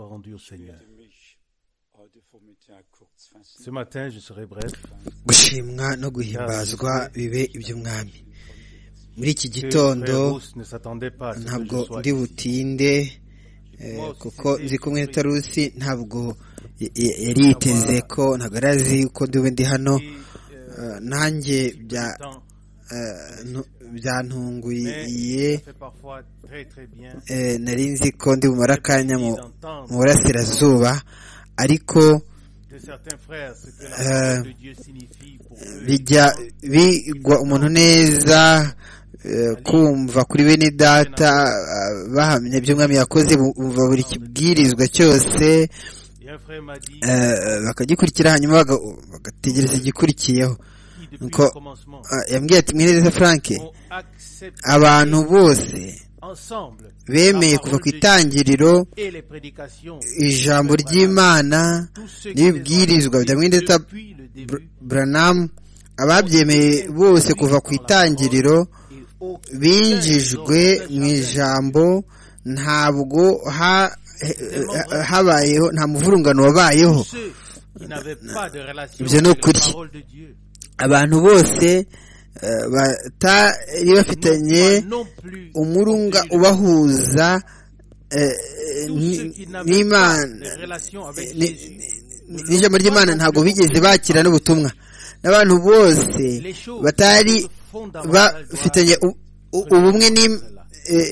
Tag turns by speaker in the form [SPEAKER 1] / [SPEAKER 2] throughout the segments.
[SPEAKER 1] soit rendue au Seigneur. Ce matin, je serai bref.
[SPEAKER 2] gushimwa no guhimbazwa bibe iby'umwami muri iki gitondo ntabwo ndi butinde eh, kuko nzi kumwe na tarusi ntabwo y- y- yari yiteze ko ntabwo yari azi ko ndiwe ndi hano Eh, nanjye bya eh, ntu- byantunguye eh, nari nzi ko ndi bumara akanya mu mu burasirazuba ariko Euh, bijya bigwa umuntu neza eh, kumva kuri bene data eh, bahamya iby'umwami yakoze bumva buri kibwirizwa cyose eh, bakagikurikira hanyuma baga- bagategereza igikurikiyeho nuko eh, yambwiye ati mwihereza frank abantu bose bemeye kuva ku itangiriro ijambo ry'imana n'ibibwirizwa bya mwendeta buranamu ababyemeye bose kuva ku itangiriro binjijwe mu ijambo ntabwo ha- ha- habayeho nta muvurungano wabayeho
[SPEAKER 1] ibyo ni ukuri
[SPEAKER 2] abantu bose eh, batari bafitanye umurunga ubahuza eh, eh, ni- n'imana ni- ni- n'ijambo ry'imana ntabwo bigeze bakira n'ubutumwa n'abantu bose batari bafitanye u- u- ubumwe n'im- eh,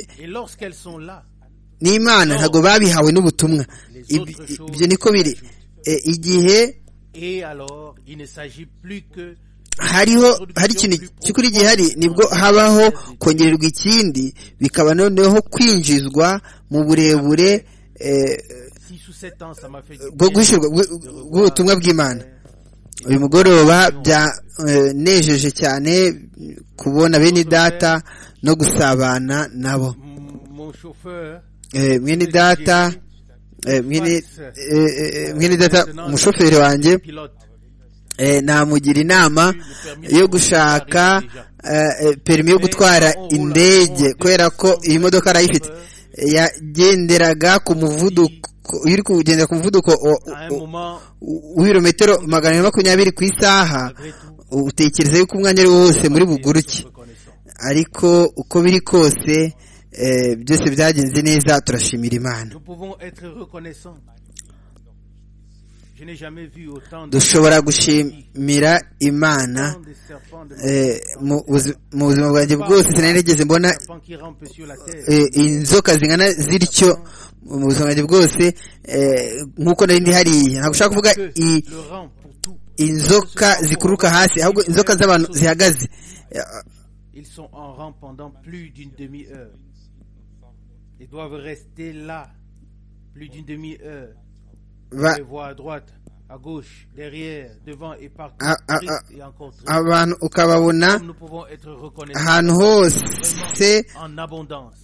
[SPEAKER 2] n'imana ntabwo babihawe n'ubutumwa Ib- ibyo niko biri Eh, igihe hariho hari ikintu cy'ukuri gihari nibwo habaho kongererwa ikindi bikaba noneho kwinjizwa mu burebure eh, bwo gushyirwa bw- bw'ubutumwa bw'imana uyu mugoroba byanejeje cyane kubona bene data no gusabana nabo Eh, mwene data eh, mwene eh, eh, mwene data umushoferi wanjye eh, namugira inama yo gushaka eh, eh, perimi yo gutwara indege kubera ko iyi modoka arayifite Eh, yagenderaga ku muvuduko iyo uri kugendera ku muvuduko wa- wa- w'ibirometero magana ane makumyabiri ku isaha utekereza yuko umwanya ari wo wose muri buguruke ariko uko biri kose eh, byose byagenze neza turashimira imana
[SPEAKER 1] Nous pouvons être reconnaissants. Je n'ai jamais vu autant de,
[SPEAKER 2] dushobora gushimira imana
[SPEAKER 1] autant de serpents, de
[SPEAKER 2] eh, mu buzi- mu buzima bwanjye bwose sinari nigeze mbona
[SPEAKER 1] serpents qui rampent sur la terre.
[SPEAKER 2] eh, inzoka zingana zityo mu buzima bwanjye bwose eh, nk'uko nari ndi hariya ntabwo ushaka kuvuga i-
[SPEAKER 1] Le rang pour tout.
[SPEAKER 2] inzoka zikururuka hasi ahubwo inzoka z'abantu zihagaze Eh,
[SPEAKER 1] Ils sont en rang pendant plus d'une demi-heure. Ils doivent rester là plus d'une demi-heure.
[SPEAKER 2] ba,
[SPEAKER 1] Les voies à droite, à gauche, derrière, devant et partout.
[SPEAKER 2] Ah, ah,
[SPEAKER 1] Triste
[SPEAKER 2] ah.
[SPEAKER 1] et encore triste.
[SPEAKER 2] abantu ukababona
[SPEAKER 1] Comme nous pouvons être reconnaissants
[SPEAKER 2] ahantu hose
[SPEAKER 1] en abondance.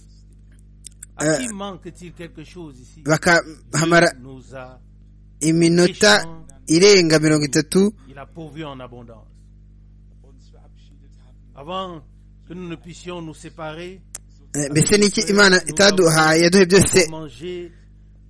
[SPEAKER 1] À
[SPEAKER 2] Euh,
[SPEAKER 1] qui manque-t-il quelque chose ici
[SPEAKER 2] bakahamara
[SPEAKER 1] nous a,
[SPEAKER 2] iminota irenga mirongo itatu
[SPEAKER 1] Il a pourvu en abondance. Avant que nous ne puissions nous séparer,
[SPEAKER 2] Eh, mbese niki imana itaduhaye yaduhe byose
[SPEAKER 1] manger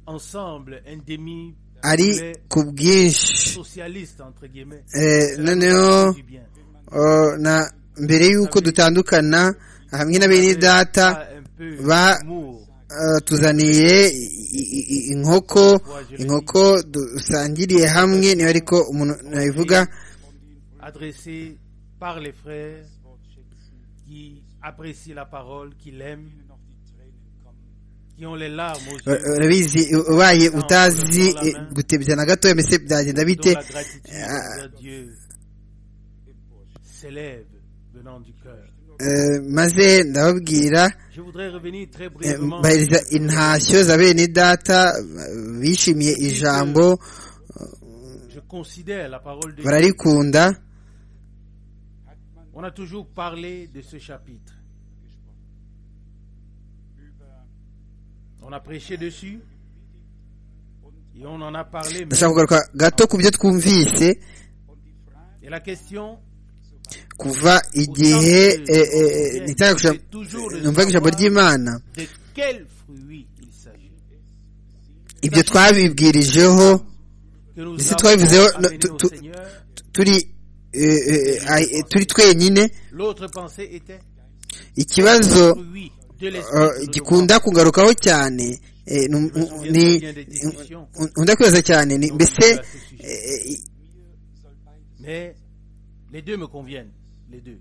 [SPEAKER 1] ensemble un demi
[SPEAKER 2] ari ku bwinshi
[SPEAKER 1] socialiste entre guillemets
[SPEAKER 2] Eh, noneho
[SPEAKER 1] du bien.
[SPEAKER 2] oh, na mbere y'uko dutandukana hamwe na bene data
[SPEAKER 1] Pas un peu
[SPEAKER 2] va-
[SPEAKER 1] d'humour.
[SPEAKER 2] eh, tuzaniye i- i- i- inkoko inkoko dusangiriye hamwe niyo ariko umuntu nabivuga
[SPEAKER 1] adressé par les frères qui apprécient la parole, qui l'aiment, qui ont les larmes aux
[SPEAKER 2] Ba-
[SPEAKER 1] yeux,
[SPEAKER 2] urabizi ubaye utazi eh, gutebya na gato mbese byagenda bite
[SPEAKER 1] dont la gratitude envers Dieu s'élève venant du cœur.
[SPEAKER 2] Eh, maze ndababwira
[SPEAKER 1] Je voudrais revenir très
[SPEAKER 2] Eh,
[SPEAKER 1] brièvement
[SPEAKER 2] bahiriza intashyo za bene data eh, bishimiye ijambo
[SPEAKER 1] Je considère la parole de Dieu.
[SPEAKER 2] bararikunda
[SPEAKER 1] On a toujours parlé de ce chapitre. On a prêché dessus et on en a parlé. mais-
[SPEAKER 2] ndashaka kugaruka gato ku byo twumvise
[SPEAKER 1] Et la question,
[SPEAKER 2] kuva igihe eh, eh, eh, nitaga kuja- numvaga ijambo ry'imana
[SPEAKER 1] de quel fruit il s'agit
[SPEAKER 2] ibyo twabibwirijeho ndetse twabivuzeho no- tu- tu- turi eh, eh, eh, turi twenyine
[SPEAKER 1] L'autre pensée était
[SPEAKER 2] ikibazo
[SPEAKER 1] oui, de l'esprit.
[SPEAKER 2] eh,
[SPEAKER 1] nous
[SPEAKER 2] gikunda kugarukaho cyane eh, ni- ni nkunda kwibaza cyane ni
[SPEAKER 1] devons-
[SPEAKER 2] mbese
[SPEAKER 1] Nous-
[SPEAKER 2] eh, eh,
[SPEAKER 1] Mais les deux me conviennent, les deux.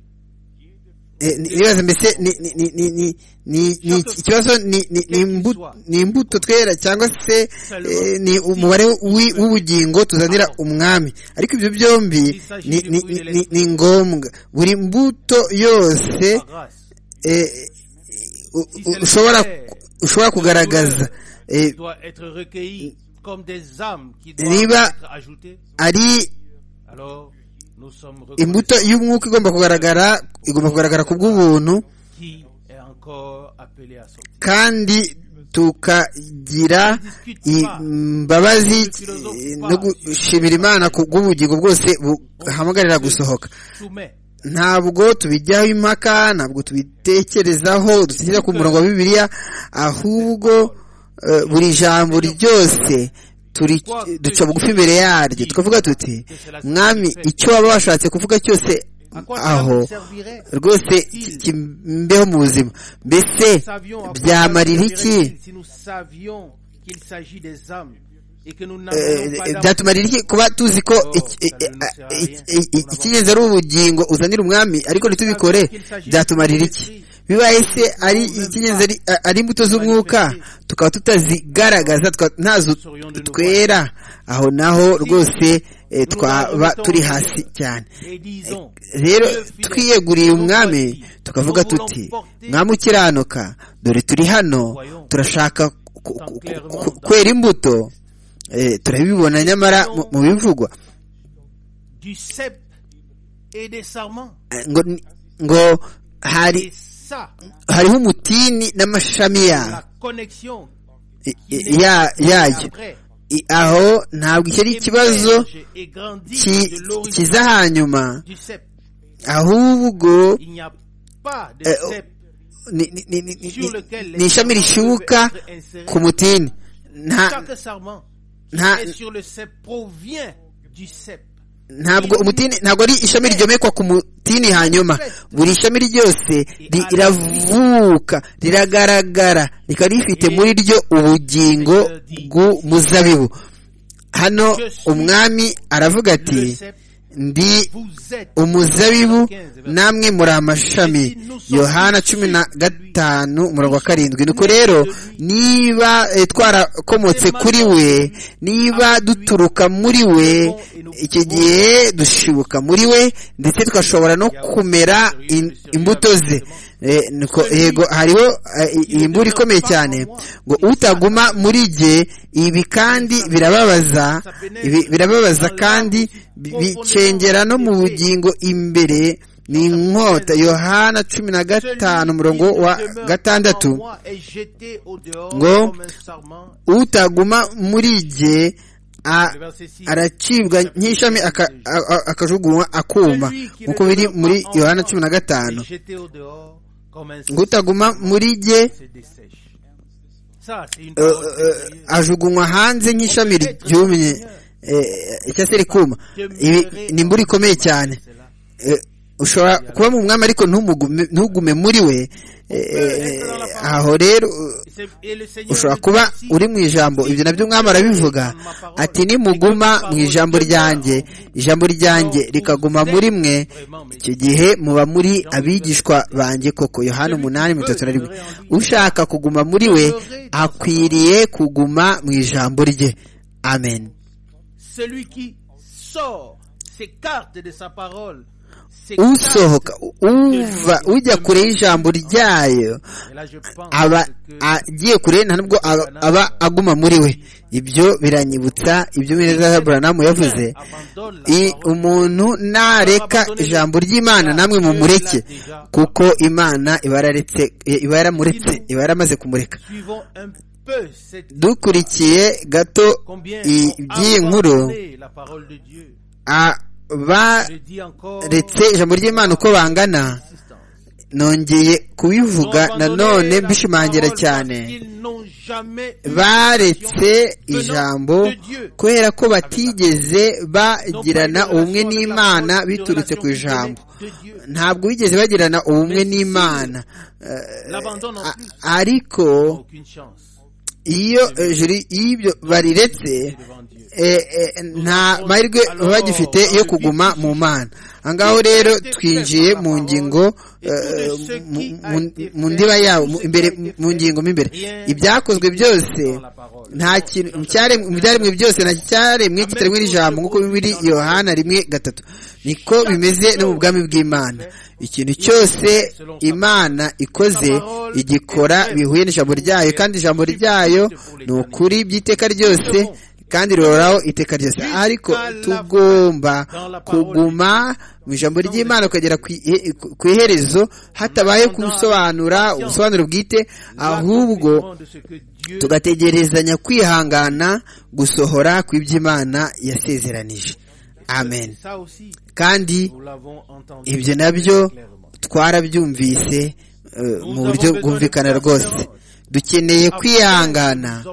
[SPEAKER 2] Eh, ni- nibaza mbese ni- ni- ni- ni- ni- ni- ni- ikibazo ni- ni- ni imbu- ni imbuto twera cyangwa se eh, ni umubare w'i- w'ubugingo tuzanira umwami ariko ibyo byombi ni- ni- ni- ni- ni ngombwa buri mbuto yose
[SPEAKER 1] Par grâce,
[SPEAKER 2] eh, u- u- ushobora ushobora kugaragaza eh,
[SPEAKER 1] doit être recueillie comme des âmes qui doivent
[SPEAKER 2] Niba-
[SPEAKER 1] être ajoutées.
[SPEAKER 2] ari
[SPEAKER 1] Alors, nous sommes
[SPEAKER 2] imbuto
[SPEAKER 1] reconnaissants
[SPEAKER 2] y'umwuka igomba kugaragara igomba kugaragara ku bw'ubuntu
[SPEAKER 1] qui est encore appelé à sortir.
[SPEAKER 2] kandi tukagira imbabazi eh, no gushimira imana ku bw'ubugingo bwose buhamagarira gusohoka
[SPEAKER 1] Soumet
[SPEAKER 2] ntabwo tubijyaho impaka ntabwo tubitekerezaho dusigira ku murongo wa bibiliya ahubwo eh, buri jambo ryose turi duca bugufi imbere yaryo tukavuga tuti mwami icyo waba washatse kuvuga cyose
[SPEAKER 1] à quoi cela
[SPEAKER 2] aho
[SPEAKER 1] nous servirait
[SPEAKER 2] rwose ki- kimbeho mu buzima mbese
[SPEAKER 1] Savions à quoi
[SPEAKER 2] byamarira
[SPEAKER 1] cela nous
[SPEAKER 2] iki
[SPEAKER 1] servirait-il si nous savions qu'il s'agit des âmes et que nous
[SPEAKER 2] Eh,
[SPEAKER 1] n'avons
[SPEAKER 2] eh,
[SPEAKER 1] pas d'âme.
[SPEAKER 2] byatumarira iki kuba tuzi ko iki- eh, eh, eh, eh, eh, icyigeze ari ubugingo uzanira umwami ariko ntitubikore byatumarira iki bibaye se ari icyigeze ari a- ari imbuto z'umwuka tukaba tutazigaragaza tukaba ntazo twera aho naho rwose eh, twaba turi hasi cyane
[SPEAKER 1] Et disons,
[SPEAKER 2] rero twiyeguriye umwami tukavuga tuti mwami ukiranuka dore turi hano turashaka ku- ku- ku- kwera imbuto Eh, turabibona nyamara mu- mu bivugwa
[SPEAKER 1] du cep et des sarments.
[SPEAKER 2] Eh, ngo ngo hari
[SPEAKER 1] Et ça,
[SPEAKER 2] hariho umutini
[SPEAKER 1] la
[SPEAKER 2] n'amashami ya-
[SPEAKER 1] connexion
[SPEAKER 2] i- i- ya- yayo
[SPEAKER 1] après
[SPEAKER 2] I- aho ntabwo iki ari ikibazo
[SPEAKER 1] émerge et grandit
[SPEAKER 2] ki-
[SPEAKER 1] de l'origine
[SPEAKER 2] kiza hanyuma
[SPEAKER 1] du cep.
[SPEAKER 2] ahubwo
[SPEAKER 1] Il n'y a pas de
[SPEAKER 2] Eh, oh,
[SPEAKER 1] cep
[SPEAKER 2] ni ni- ni- ni-
[SPEAKER 1] sur
[SPEAKER 2] ni-
[SPEAKER 1] lequel
[SPEAKER 2] ni ishami rishibuka
[SPEAKER 1] peuvent être insérés.
[SPEAKER 2] ku mutini nta
[SPEAKER 1] Chaque sarment
[SPEAKER 2] nta
[SPEAKER 1] qui est sur le cep provient du cep.
[SPEAKER 2] ntabwo umutini ntabwo ari ishami ryomekwa ku mutini hanyuma buri shami ryose ri- riravuka riragaragara rikaba rifite muri ryo ubugingo bw'umuzabibu hano umwami aravuga ati
[SPEAKER 1] Le cep,
[SPEAKER 2] ndi
[SPEAKER 1] vous êtes
[SPEAKER 2] umuzabibu namwe muri amashami yohana cumi na gatanu umurongo wa karindwi nuko rero niba eh, twarakomotse kuri we niba duturuka muri we icyo gihe dushibuka muri we ndetse tugashobora no kumera in- imbuto ze Eh, nuko yego hariho eh, iyi mbura ikomeye cyane ngo utaguma muri jye ibi kandi birababaza ibi birababaza kandi bi- bicengera no mu bugingo imbere ni inkota yohana cumi na gatanu umurongo wa gatandatu ngo,
[SPEAKER 1] ngo
[SPEAKER 2] utaguma muri jye a- aracibwa
[SPEAKER 1] aracibwa
[SPEAKER 2] nk'ishami aka- a- a- akajugunywa akuma nk'uko biri muri yohana cumi na gatanu ngo utaguma muri jye eh, eh, ajugunywa hanze nk'ishami ryumye eh, cyangwa se rikuma ibi ni imbura ikomeye cyane Eh, ushobora kuba mu mwami ariko ntumugume- ntugume muri we Eh, eh, aho rero eh, ushobora kuba uri mu ijambo ibyo nabyo umwami arabivuga ati nimuguma mu ijambo ryanjye ijambo ryanjye rikaguma muri mwe icyo gihe muba muri abigishwa banjye koko yohana umunani mirongo itatu na rimwe ushaka kuguma muri we akwiriye kuguma mu ijambo rye amen
[SPEAKER 1] celui qui sort s'écarte de sa parole s'écarte-
[SPEAKER 2] usohoka uva ujya kure y'ijambo ryayo
[SPEAKER 1] Et là, je pense
[SPEAKER 2] aba
[SPEAKER 1] que
[SPEAKER 2] agiye kure nta nubwo aba, aba aguma muri we ibyo biranyibutsa ibyo Meza Abraham yavuze
[SPEAKER 1] abandonne la
[SPEAKER 2] I-
[SPEAKER 1] parole.
[SPEAKER 2] umuntu nareka ijambo ry'Imana namwe mumureke kuko Imana iba yararetse iba yaramuretse iba yaramaze kumureka
[SPEAKER 1] Suivons un peu cette
[SPEAKER 2] dukurikiye gato
[SPEAKER 1] combien
[SPEAKER 2] i-
[SPEAKER 1] ont
[SPEAKER 2] by'iyi nkuru
[SPEAKER 1] abandonné la parole de Dieu.
[SPEAKER 2] abaretse
[SPEAKER 1] Je dis encore
[SPEAKER 2] ijambo ry'Imana uko bangana
[SPEAKER 1] insistance.
[SPEAKER 2] nongeye kubivuga nanone mbishimangira cyane baretse ijambo kubera ko batigeze bagirana ubumwe n'imana biturutse ku ijambo ntabwo bigeze bagirana ubumwe n'imana ariko iyo ibyo bariretse nta mahirwe bagifite yo kuguma mu mana ahangaho rero twinjiye mu ngingo mu ndiba yabo imbere mu ngingo mo imbere ibyakozwe byose nta kintu mu byaremwe byose nta cyaremwe kitaremwe n'ijambo nk'uko biri yohana rimwe gatatu niko bimeze no mu bwami bw'imana ikintu cyose imana ikoze igikora bihuye n'ijambo ryayo kandi ijambo ryayo ni ukuri by'iteka ryose kandi rihoraho iteka ryose ariko tugomba kuguma mu ijambo ry'imana ukagera ku iherezo hatabaye gusobanura ubusobanuro bwite ahubwo tugategerezanya kwihangana gusohora kw'iby'imana yasezeranije amen kandi ibyo nabyo twarabyumvise mu buryo bwumvikana rwose dukeneye kwihangana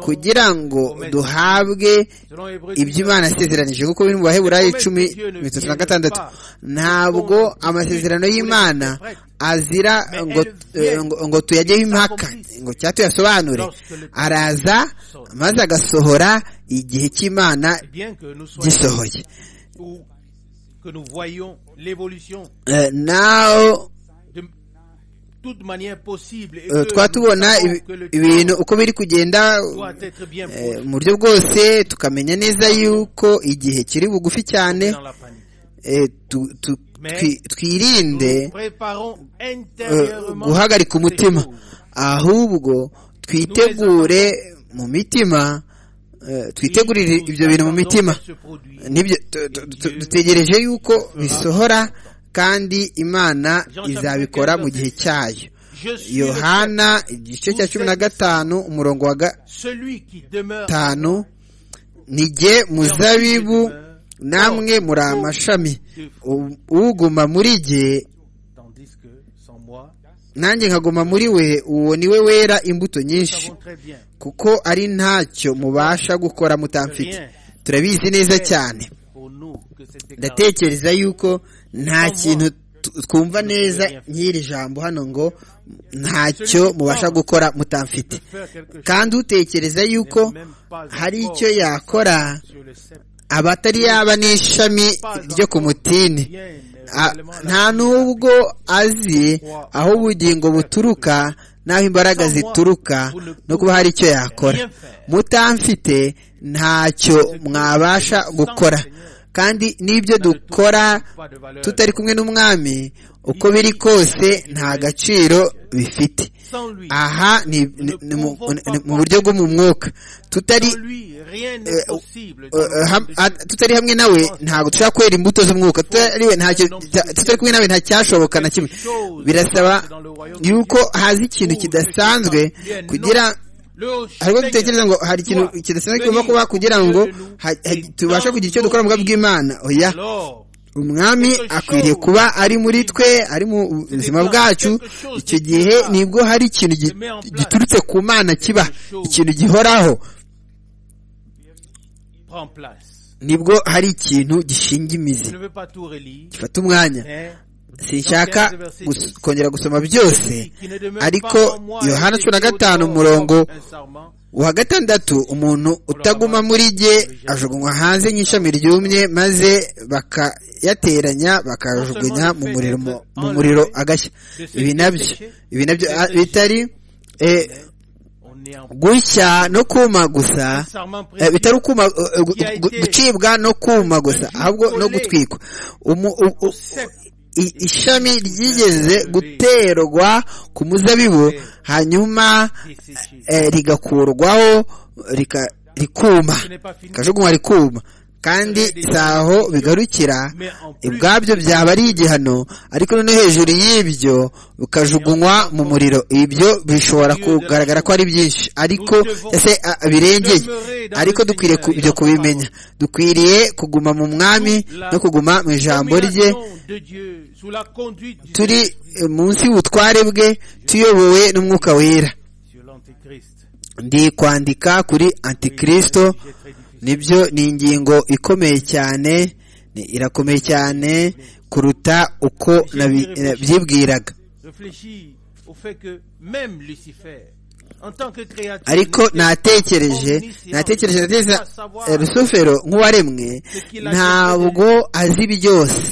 [SPEAKER 2] kugira ngo duhabwe iby'imana asezeranije kuko biri mu baheburayo icumi mirongo itatu na gatandatu ntabwo amasezerano y'imana azira ngo tuyageho impaka ngo cyangwa tuyasobanure araza maze agasohora igihe cy'imana gisohoye naho twatubona ibintu uko biri kugenda mu buryo bwose tukamenya neza yuko igihe kiri bugufi cyane twirinde guhagarika umutima ahubwo twitegure mu mitima twitegurire ibyo bintu mu mitima nibyo dutegereje yuko bisohora kandi imana izabikora mu gihe cyayo yohana igice cya cumi na gatanu umurongo wa gatanu ni jye muzabibu namwe muri amashami uguma muri jye nanjye nkaguma muri we uwo ni we wera imbuto nyinshi kuko ari ntacyo mubasha gukora mutamfite turabizi neza cyane ndatekereza yuko nta kintu twumva neza nk'iri jambo hano ngo ntacyo mubasha gukora mutamfite kandi utekereza yuko hari icyo yakora aba atari yaba n'ishami ryo ku mutini nta n'ubwo azi aho ubugingo buturuka n'aho imbaraga zituruka no kuba hari icyo yakora mutamfite ntacyo mwabasha gukora kandi n'ibyo dukora tutari kumwe n'umwami uko biri kose nta gaciro bifite aha ni mu buryo bwo mu mwuka tutari tutari hamwe nawe ntabwo dushobora kwera imbuto z'umwuka tutari kumwe nawe nta cyashoboka na kimwe birasaba yuko haza ikintu kidasanzwe kugira hariho dutekereza ngo hari ikintu kidasanzwe kigomba kuba kugira ngo tubashe kugira icyo dukora mu bwoko bw'imana oya umwami akwiriye kuba ari muri twe ari mu buzima bwacu icyo gihe nibwo hari ikintu giturutse ku mana kiba ikintu gihoraho nibwo hari ikintu gishinga imizi gifata umwanya sinshaka kongera gusoma byose ariko yohana cumi na gatanu umurongo wa gatandatu umuntu utaguma muri jye ajugunywa hanze nk'ishami ryumye maze bakayateranya bakajugunya mu muriro mu muriro agashya ibi nabyo ibi nabyo bitari gushya no kuma gusa bitari ukuma gucibwa no kuma gusa ahubwo no gutwikwa ishami ryigeze guterwa ku muzabibu hanyuma rigakurwaho rikuma rikajugunywa rikuma kandi si aho bigarukira ubwabyo byaba ari igihano ariko noneho hejuru y'ibyo bukajugunywa mu muriro ibyo bishobora kugaragara ko ari byinshi ariko ese birengeye ariko dukwiriye ibyo kubimenya dukwiriye kuguma mu mwami no kuguma mu ijambo rye turi munsi y'ubutware bwe tuyobowe n'umwuka wera ndi kwandika kuri antikirisito nibyo ni ingingo ikomeye cyane irakomeye cyane kuruta uko nabyibwiraga ariko natekereje natekereje nateza rusufero nk'uwaremwe ntabwo azi byose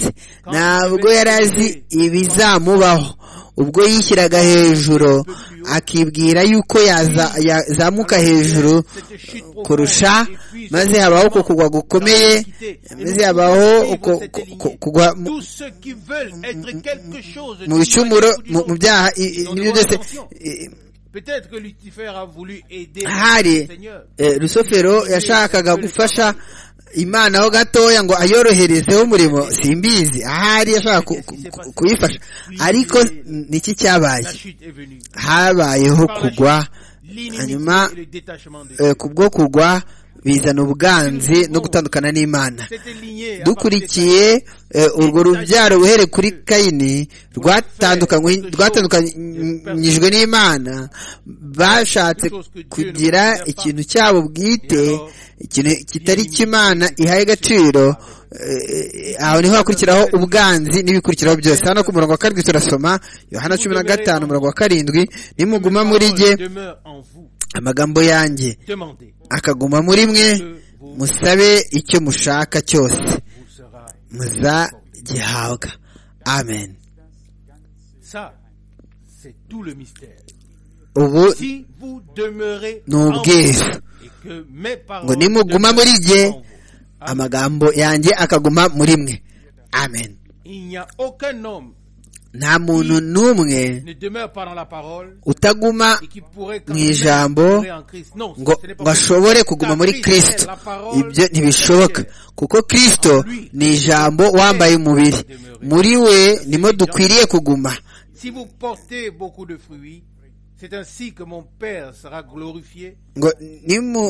[SPEAKER 2] ntabwo yari azi ibizamubaho ubwo yishyiraga hejuru akibwira yuko yazamuka hejuru kurusha maze habaho uko kugwa gukomeye maze habaho kugwa mu bicumuro mu byaha n'ibyo byose hari rusufero yashakaga gufasha imana ho gatoya ngo ayoroherezeho umurimo simbizi ahari yashaka kuyifasha ariko niki cyabaye habayeho kugwa hanyuma kubwo kugwa bizana ubwanzi no gutandukana n'imana dukurikiye urwo rubyaro uhere kuri kayini rwatandukanyijwe n'imana bashatse kugira ikintu cyabo bwite ikintu kitari cy'imana ihaye agaciro aho niho hakurikiraho ubwanzi n'ibikurikiraho byose hano ku murongo wa karindwi turasoma yohana cumi na gatanu umurongo wa karindwi nimuguma muri jye amagambo yanjye akaguma muri mwe musabe icyo mushaka cyose muzagihabwa amen ubu ni ubwiru ngo nimuguma muri jye amagambo yanjye akaguma muri mwe amen nta muntu n'umwe utaguma mu ijambo ngo ashobore kuguma muri kirisito ibyo ntibishoboka kuko kirisito ni ijambo wambaye umubiri muri we nimo dukwiriye kuguma ngo nimu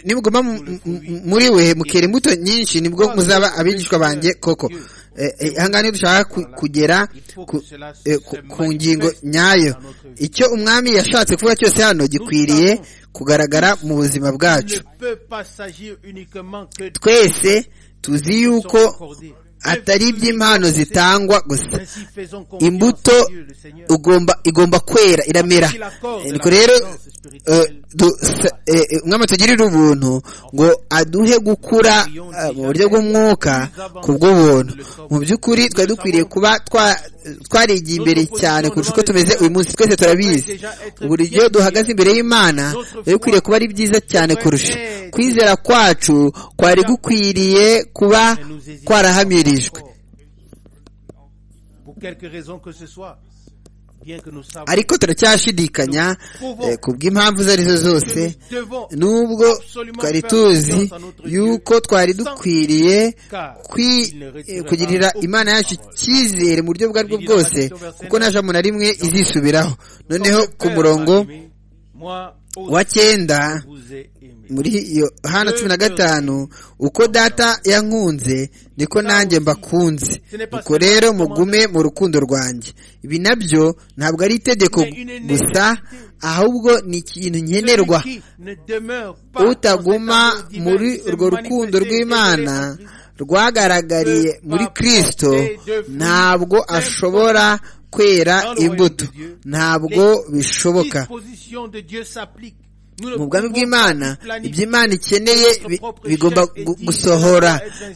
[SPEAKER 2] nimuguma muri we mukera imbuto nyinshi nibwo muzaba abigishwa banjye koko ahangaha dushaka kugera ku ngingo nyayo icyo umwami yashatse kuvuga cyose hano gikwiriye kugaragara mu buzima bwacu twese tuzi yuko atari iby'impano zitangwa gusa imbuto igomba kwera iramera nuko rero umwami tugirire ubuntu ngo aduhe gukura mu buryo bw'umwuka ku bw'ubuntu mu by'ukuri twari dukwiriye kuba twarigiye imbere cyane kurusha uko tumeze uyu munsi twese turabizi uburyo duhagaze imbere y'imana biba bikwiriye kuba ari byiza cyane kurusha kwizera kwacu kwari gukwiriye kuba kwarahamirijwe ariko turacyashidikanya ku bw'impamvu izo ari zo zose nubwo twari tuzi yuko twari dukwiriye kugirira imana yacu icyizere mu buryo ubwo ari bwo bwose kuko nta jambo na rimwe izisubiraho noneho ku murongo wa cyenda muri yohana cumi na gatanu uko data yankunze niko nanjye mbakunze uko rero mugume mu rukundo rwanjye ibi nabyo ntabwo ari itegeko gusa ahubwo ni ikintu nkenerwa utaguma muri urwo rukundo rw'imana rwagaragariye muri kirisito ntabwo ashobora kwera imbuto ntabwo bishoboka mu bwami bw'imana iby'imana ikeneye bigomba gusohora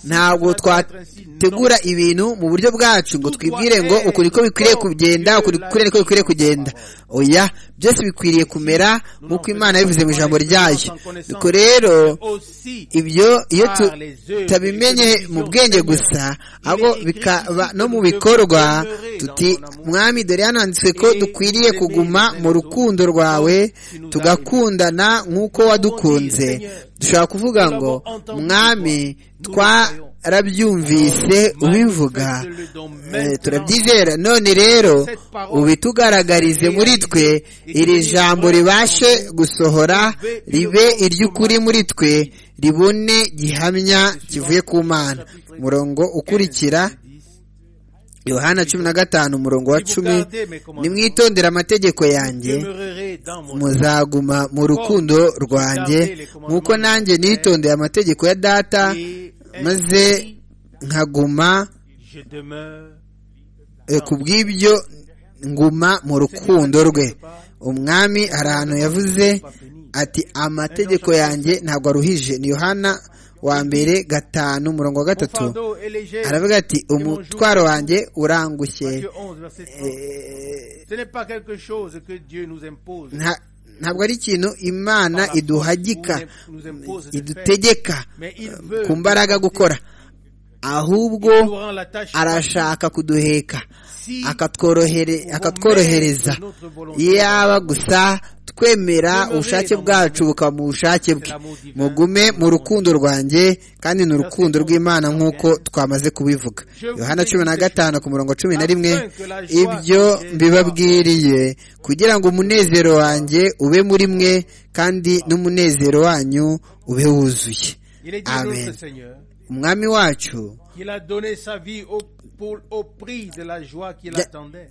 [SPEAKER 2] ntabwo twategura ibintu mu buryo bwacu ngo twibwire ngo uku niko bikwiriye kugenda uku niko bikwiriye kugenda oya byose bikwiriye kumera nk'uko imana yabivuze mu ijambo ryayo nuko rero ibyo iyo tutabimenye mu bwenge gusa ahubwo bikaba no mu bikorwa tuti mwami dore hananditswe ko dukwiriye kuguma mu rukundo rwawe tugakundana nk'uko wadukunze dushobora kuvuga ngo mwami twarabyumvise ubivuga turabyizera none rero ubitugaragarize muri twe iri jambo ribashe gusohora ribe iry'ukuri muri twe ribone gihamya kivuye ku mana umurongo ukurikira yohana cumi na gatanu umurongo wa cumi nimwitondera amategeko yanjye muzaguma mu rukundo rwanjye nk'uko nanjye nitondeye amategeko ya data maze nkaguma ku bw'ibyo nguma mu rukundo rwe umwami hari ahantu yavuze ati amategeko yanjye ntabwo aruhije ni yohana wa mbere gatanu umurongo wa gatatu aravuga ati umutwaro wanjye urangushye ntabwo ari ikintu imana iduhagika idutegeka ku mbaraga gukora ahubwo arashaka kuduheka akatworohereza yaba gusa twemera ubushake bwacu bukaba mu bushake bwe mugume mu rukundo rwanjye kandi ni urukundo rw'imana nk'uko twamaze kubivuga yohana cumi na gatanu ku murongo cumi na rimwe ibyo mbibabwiriye kugira ngo umunezero wanjye ube muri mwe kandi n'umunezero wanyu ube wuzuye amen umwami wacu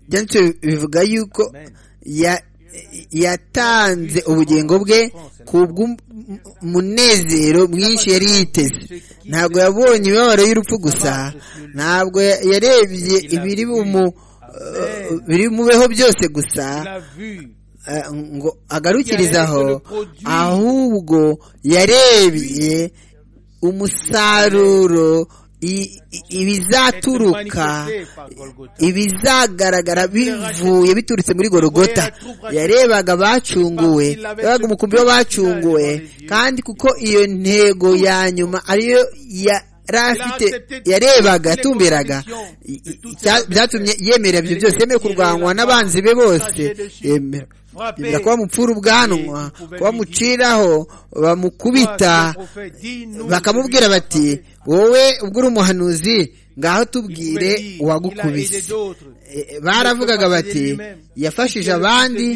[SPEAKER 2] byanditse bivuga yuko yatanze ubugingo bwe ku bw'umunezero mwinshi yari yiteze ntabwo yabonye imibabaro y'urupfu gusa ntabwo yarebye ibiri mubeho byose gusa ngo agarukirizaho ahubwo yarebye umusaruro ibizaturuka ibizagaragara bivuye biturutse muri gorogota yarebaga abacunguwe yabaga umukumbi w'abacunguwe kandi kuko iyo ntego ya nyuma ariyo yari afite yarebaga yatumberaga byatumye yemera ibyo byose yemera kurwanywa n'abanzi be bose yemera yemera kuba mupfura ubwanwa kuba muciraho bamukubita bakamubwira bati wowe ubwo uri umuhanuzi ngaho tubwire uwagukubise baravugaga bati yafashije abandi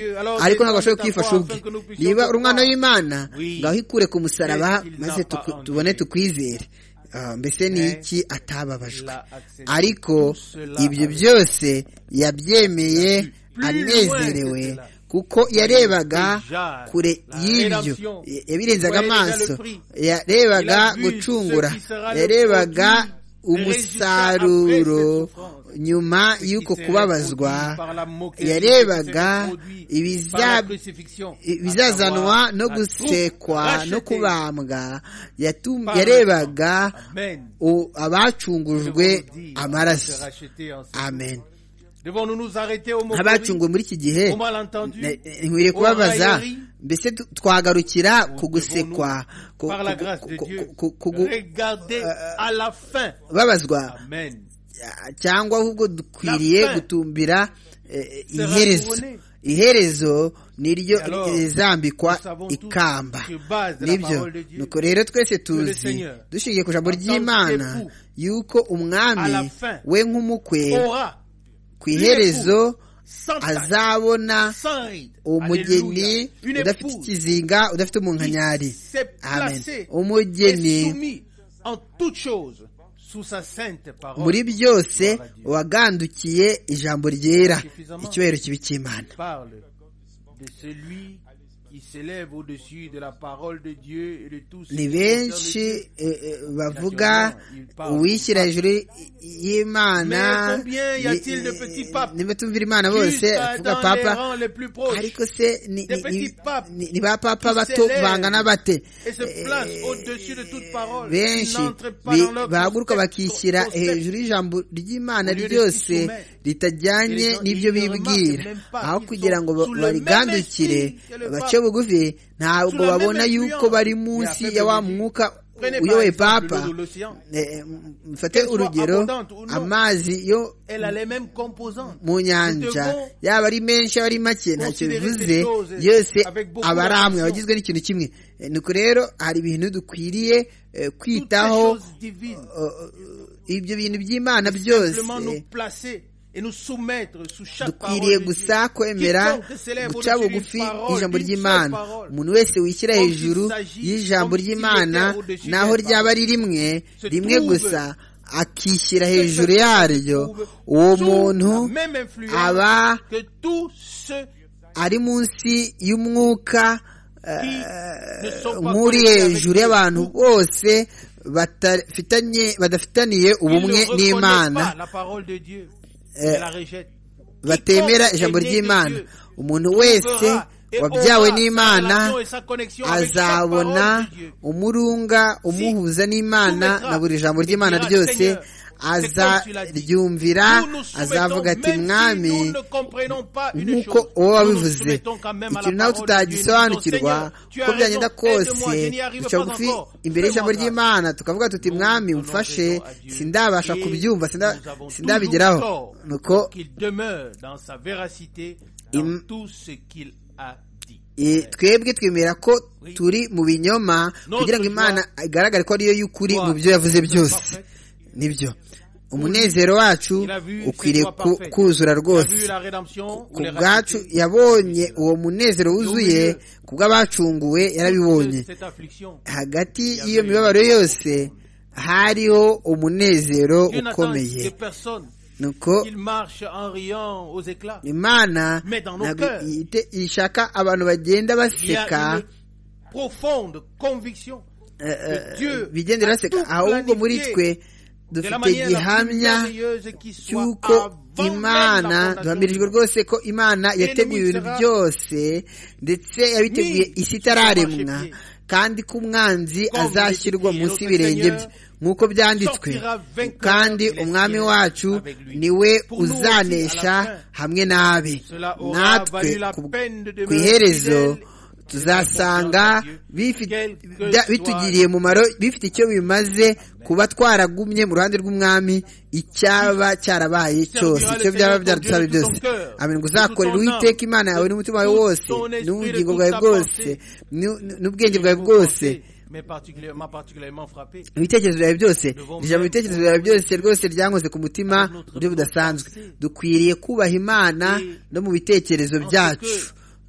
[SPEAKER 2] ariko ntabwo ashobora kwifasha ubwe niba uri umwana w'imana ngaho ikure ku musaraba maze tubone tukwizere mbese ni iki atababajwe ariko ibyo byose yabyemeye anezerewe kuko yarebaga kure y'ibyo yabirenzaga amaso yarebaga gucungura yarebaga umusaruro nyuma y'uko kubabazwa yarebaga ibizazanwa no gusekwa no kubambwa yarebaga abacungujwe amaraso amen nk'abacunguwe muri iki gihe nkwiriye kubabaza mbese twagarukira ku gusekwa babazwa cyangwa ahubwo dukwiriye gutumbira iherezo iherezo niryo rizambikwa ikamba nibyo nuko rero twese tuzi dushingiye ku ijambo ry'imana yuko umwami we nk'umukwe ku iherezo azabona umugeni udafite ikizinga udafite umunkanyari amen umugeni muri byose wagandukiye ijambo ryera icyubahiro kibi cy'imana ni benshi bavuga uwishyira hejuru y'imana nibatumvira imana bose avuga papa ariko se ni ba papa bato bangana bate benshi bahaguruka bakishyira hejuru y'ijambo ry'imana ryose ritajyanye n'ibyo bibwira aho kugira ngo barigandukire bace bugufi ntabwo babona yuko bari munsi ya wa mwuka uyoboye papa mfate urugero amazi yo mu nyanja yaba ari menshi yaba ari make ntacyo bivuze yose aba ari amwe aba agizwe n'ikintu kimwe nuko rero hari ibintu dukwiriye kwitaho ibyo bintu by'imana byose dukwiriye gusa kwemera guca bugufi y'ijambo ry'imana umuntu wese wishyira hejuru y'ijambo ry'imana naho ryaba ari rimwe rimwe gusa akishyira hejuru yaryo uwo muntu aba ari munsi y'umwuka nk'uri hejuru y'abantu bose badafitaniye ubumwe n'imana batemera ijambo ry'imana umuntu wese wabyawe n'imana azabona umurunga umuhuza n'imana na buri jambo ry'imana ryose azaryumvira azavuga ati mwami nk'uko uba wabivuze ikintu nawe tutagisobanukirwa uko byagenda kose duca bugufi imbere y'ijambo ry'imana tukavuga tuti mwami mfashe sindabasha kubyumva sindabigeraho nuko twebwe twemera ko turi mu binyoma kugira ngo imana igaragare ko ariyo y'ukuri mu byo yavuze byose nibyo umunezero wacu ukwiriye kuzura rwose ku bwacu yabonye uwo munezero wuzuye ku bw'abacunguwe yarabibonye hagati y'iyo mibabaro yose hariho umunezero ukomeye nuko imana ntabwo ishaka abantu bagenda baseka bigendera baseka ahubwo muri twe dufite gihamya cy'uko imana duhamirijwe rwose ko imana yateguye ibintu byose ndetse yabiteguye isi itararemwa kandi ko umwanzi azashyirwa munsi y'ibirenge bye nk'uko byanditswe kandi umwami wacu niwe uzanesha hamwe n'abe natwe ku iherezo tuzasanga bitugiriye umumaro bifite icyo bimaze kuba twaragumye mu ruhande rw'umwami icyaba cyarabaye cyose icyo byaba byaradusabe byose amen ngo uzakorera uwiteka imana yawe n'umutima wawe wose n'ubugingo bwawe bwose n'ubwenge bwawe bwose ibitekerezo byawe byose ijambo ibitekerezo byawe byose rwose ryankoze ku mutima mu buryo budasanzwe dukwiriye kubaha imana no mu bitekerezo byacu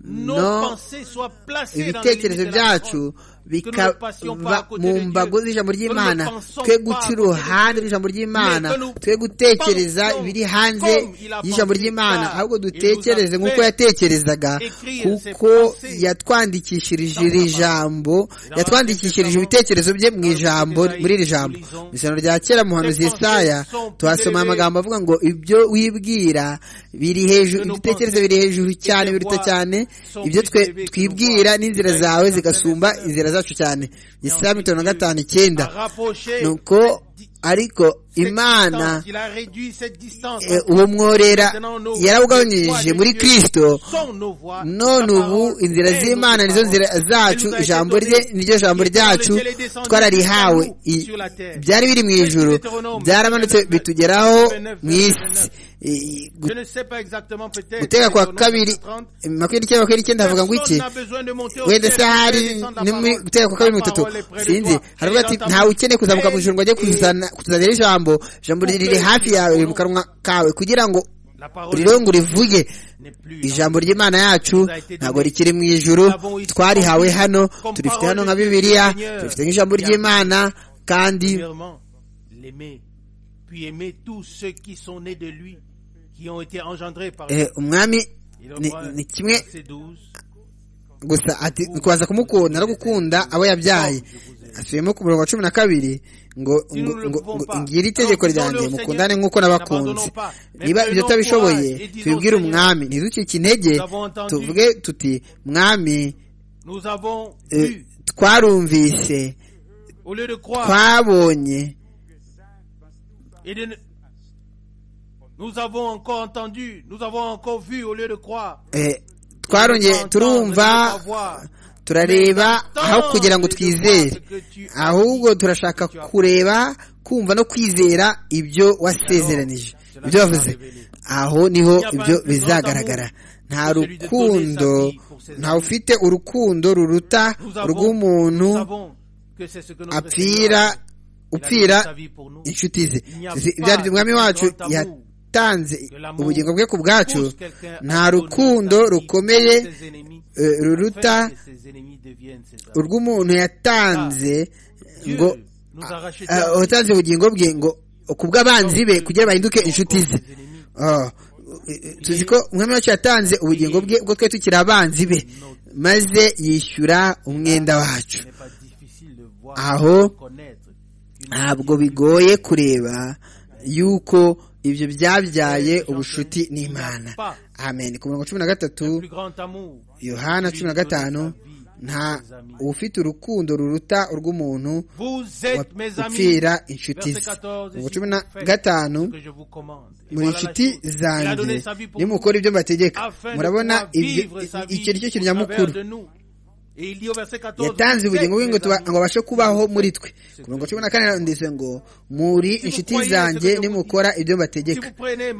[SPEAKER 2] no ibitekerezo byacu bikaba mu mbago z'ijambo ry'imana twe guca uruhande rw'ijambo ry'imana twe gutekereza ibiri hanze y'ijambo ry'imana ahubwo dutekereze nk'uko yatekerezaga kuko yatwandikishirije iri jambo yatwandikishirije ibitekerezo bye mu ijambo muri iri jambo mu isano rya kera muhanuzi Yesaya tuhasoma amagambo avuga ngo ibyo wibwira biri hejuru ibitekerezo biri hejuru cyane biruta cyane ibyo twibwira n'inzira zawe zigasumba inzira zacu cyane isaha mirongo gatanu icyenda nuko ariko imana uwo mworera yarawugabanyije muri kirisito none ubu inzira z'imana nizo nzira zacu ijambo rye niryo jambo ryacu twararihawe byari biri mu ijoro byaramanutse bitugeraho mu isi guteka kwa kabiri makumyabiri icyenda makumyabiri icyenda havuga ngo iki wenda se hari guteka kwa kabiri bitatu sinzi haravuga ati ntawe ukeneye kuzamuka mu ijoro ngo ajye kutuzanira ijambo ijambo riri hafi yawe riri mu kanwa kawe kugira ngo urirongo rivuge ijambo ry'imana yacu ntabwo rikiri mu ijoro twarihawe hano turifite hano nka bibiliya turifite nk'ijambo ry'imana kandi
[SPEAKER 1] puis aimer tous ceux qui sont nés de lui, qui ont été engendrés par
[SPEAKER 2] lui. ni kimwe gusa ati kubaza kumukunda no gukunda abo yabyaye asubiyemo ku murongo wa cumi na kabiri ngo ngira itegeko ryanjye mukundane nk'uko nabakunze niba ibyo tutabishoboye tubibwire umwami ntiducike intege tuvuge tuti mwami twarumvise twabonye
[SPEAKER 1] Et de... Nous avons encore entendu, nous avons encore vu au lieu de croire.
[SPEAKER 2] Eh, twarongeye turumva turareba aho kugira ngo twizere ahubwo turashaka kureba kumva no kwizera ibyo wasezeranije ibyo wavuze aho niho ibyo bizagaragara nta rukundo ntawe ufite urukundo ruruta rw'umuntu apfira upfira inshuti ze byari umwami wacu yatanze ubugingo bwe ku bwacu nta rukundo rukomeye ruruta urw'umuntu yatanze ngo utanze ubugingo bwe ngo ku bw'abanzi be kugira bahinduke inshuti ze tuzi ko umwami wacu yatanze ubugingo bwe bwo twe tukiri abanzi be maze yishyura umwenda wacu aho ntabwo bigoye kureba yuko ibyo byabyaye ubushuti n'imana amen ku mirongo cumi na gatatu yohana cumi na gatanu nta ufite urukundo ruruta urw'umuntu upfira inshuti ze mirongo cumi na gatanu muri inshuti zanjye nimukora ibyo mbategeka murabona icyo ni cyo kintu nyamukuru yatanze ubugingo bwe ngo abashe kubaho muri twe ku mirongo cumi na kane ndetse ngo muri inshuti zanjye nimukora ibyo mbategeka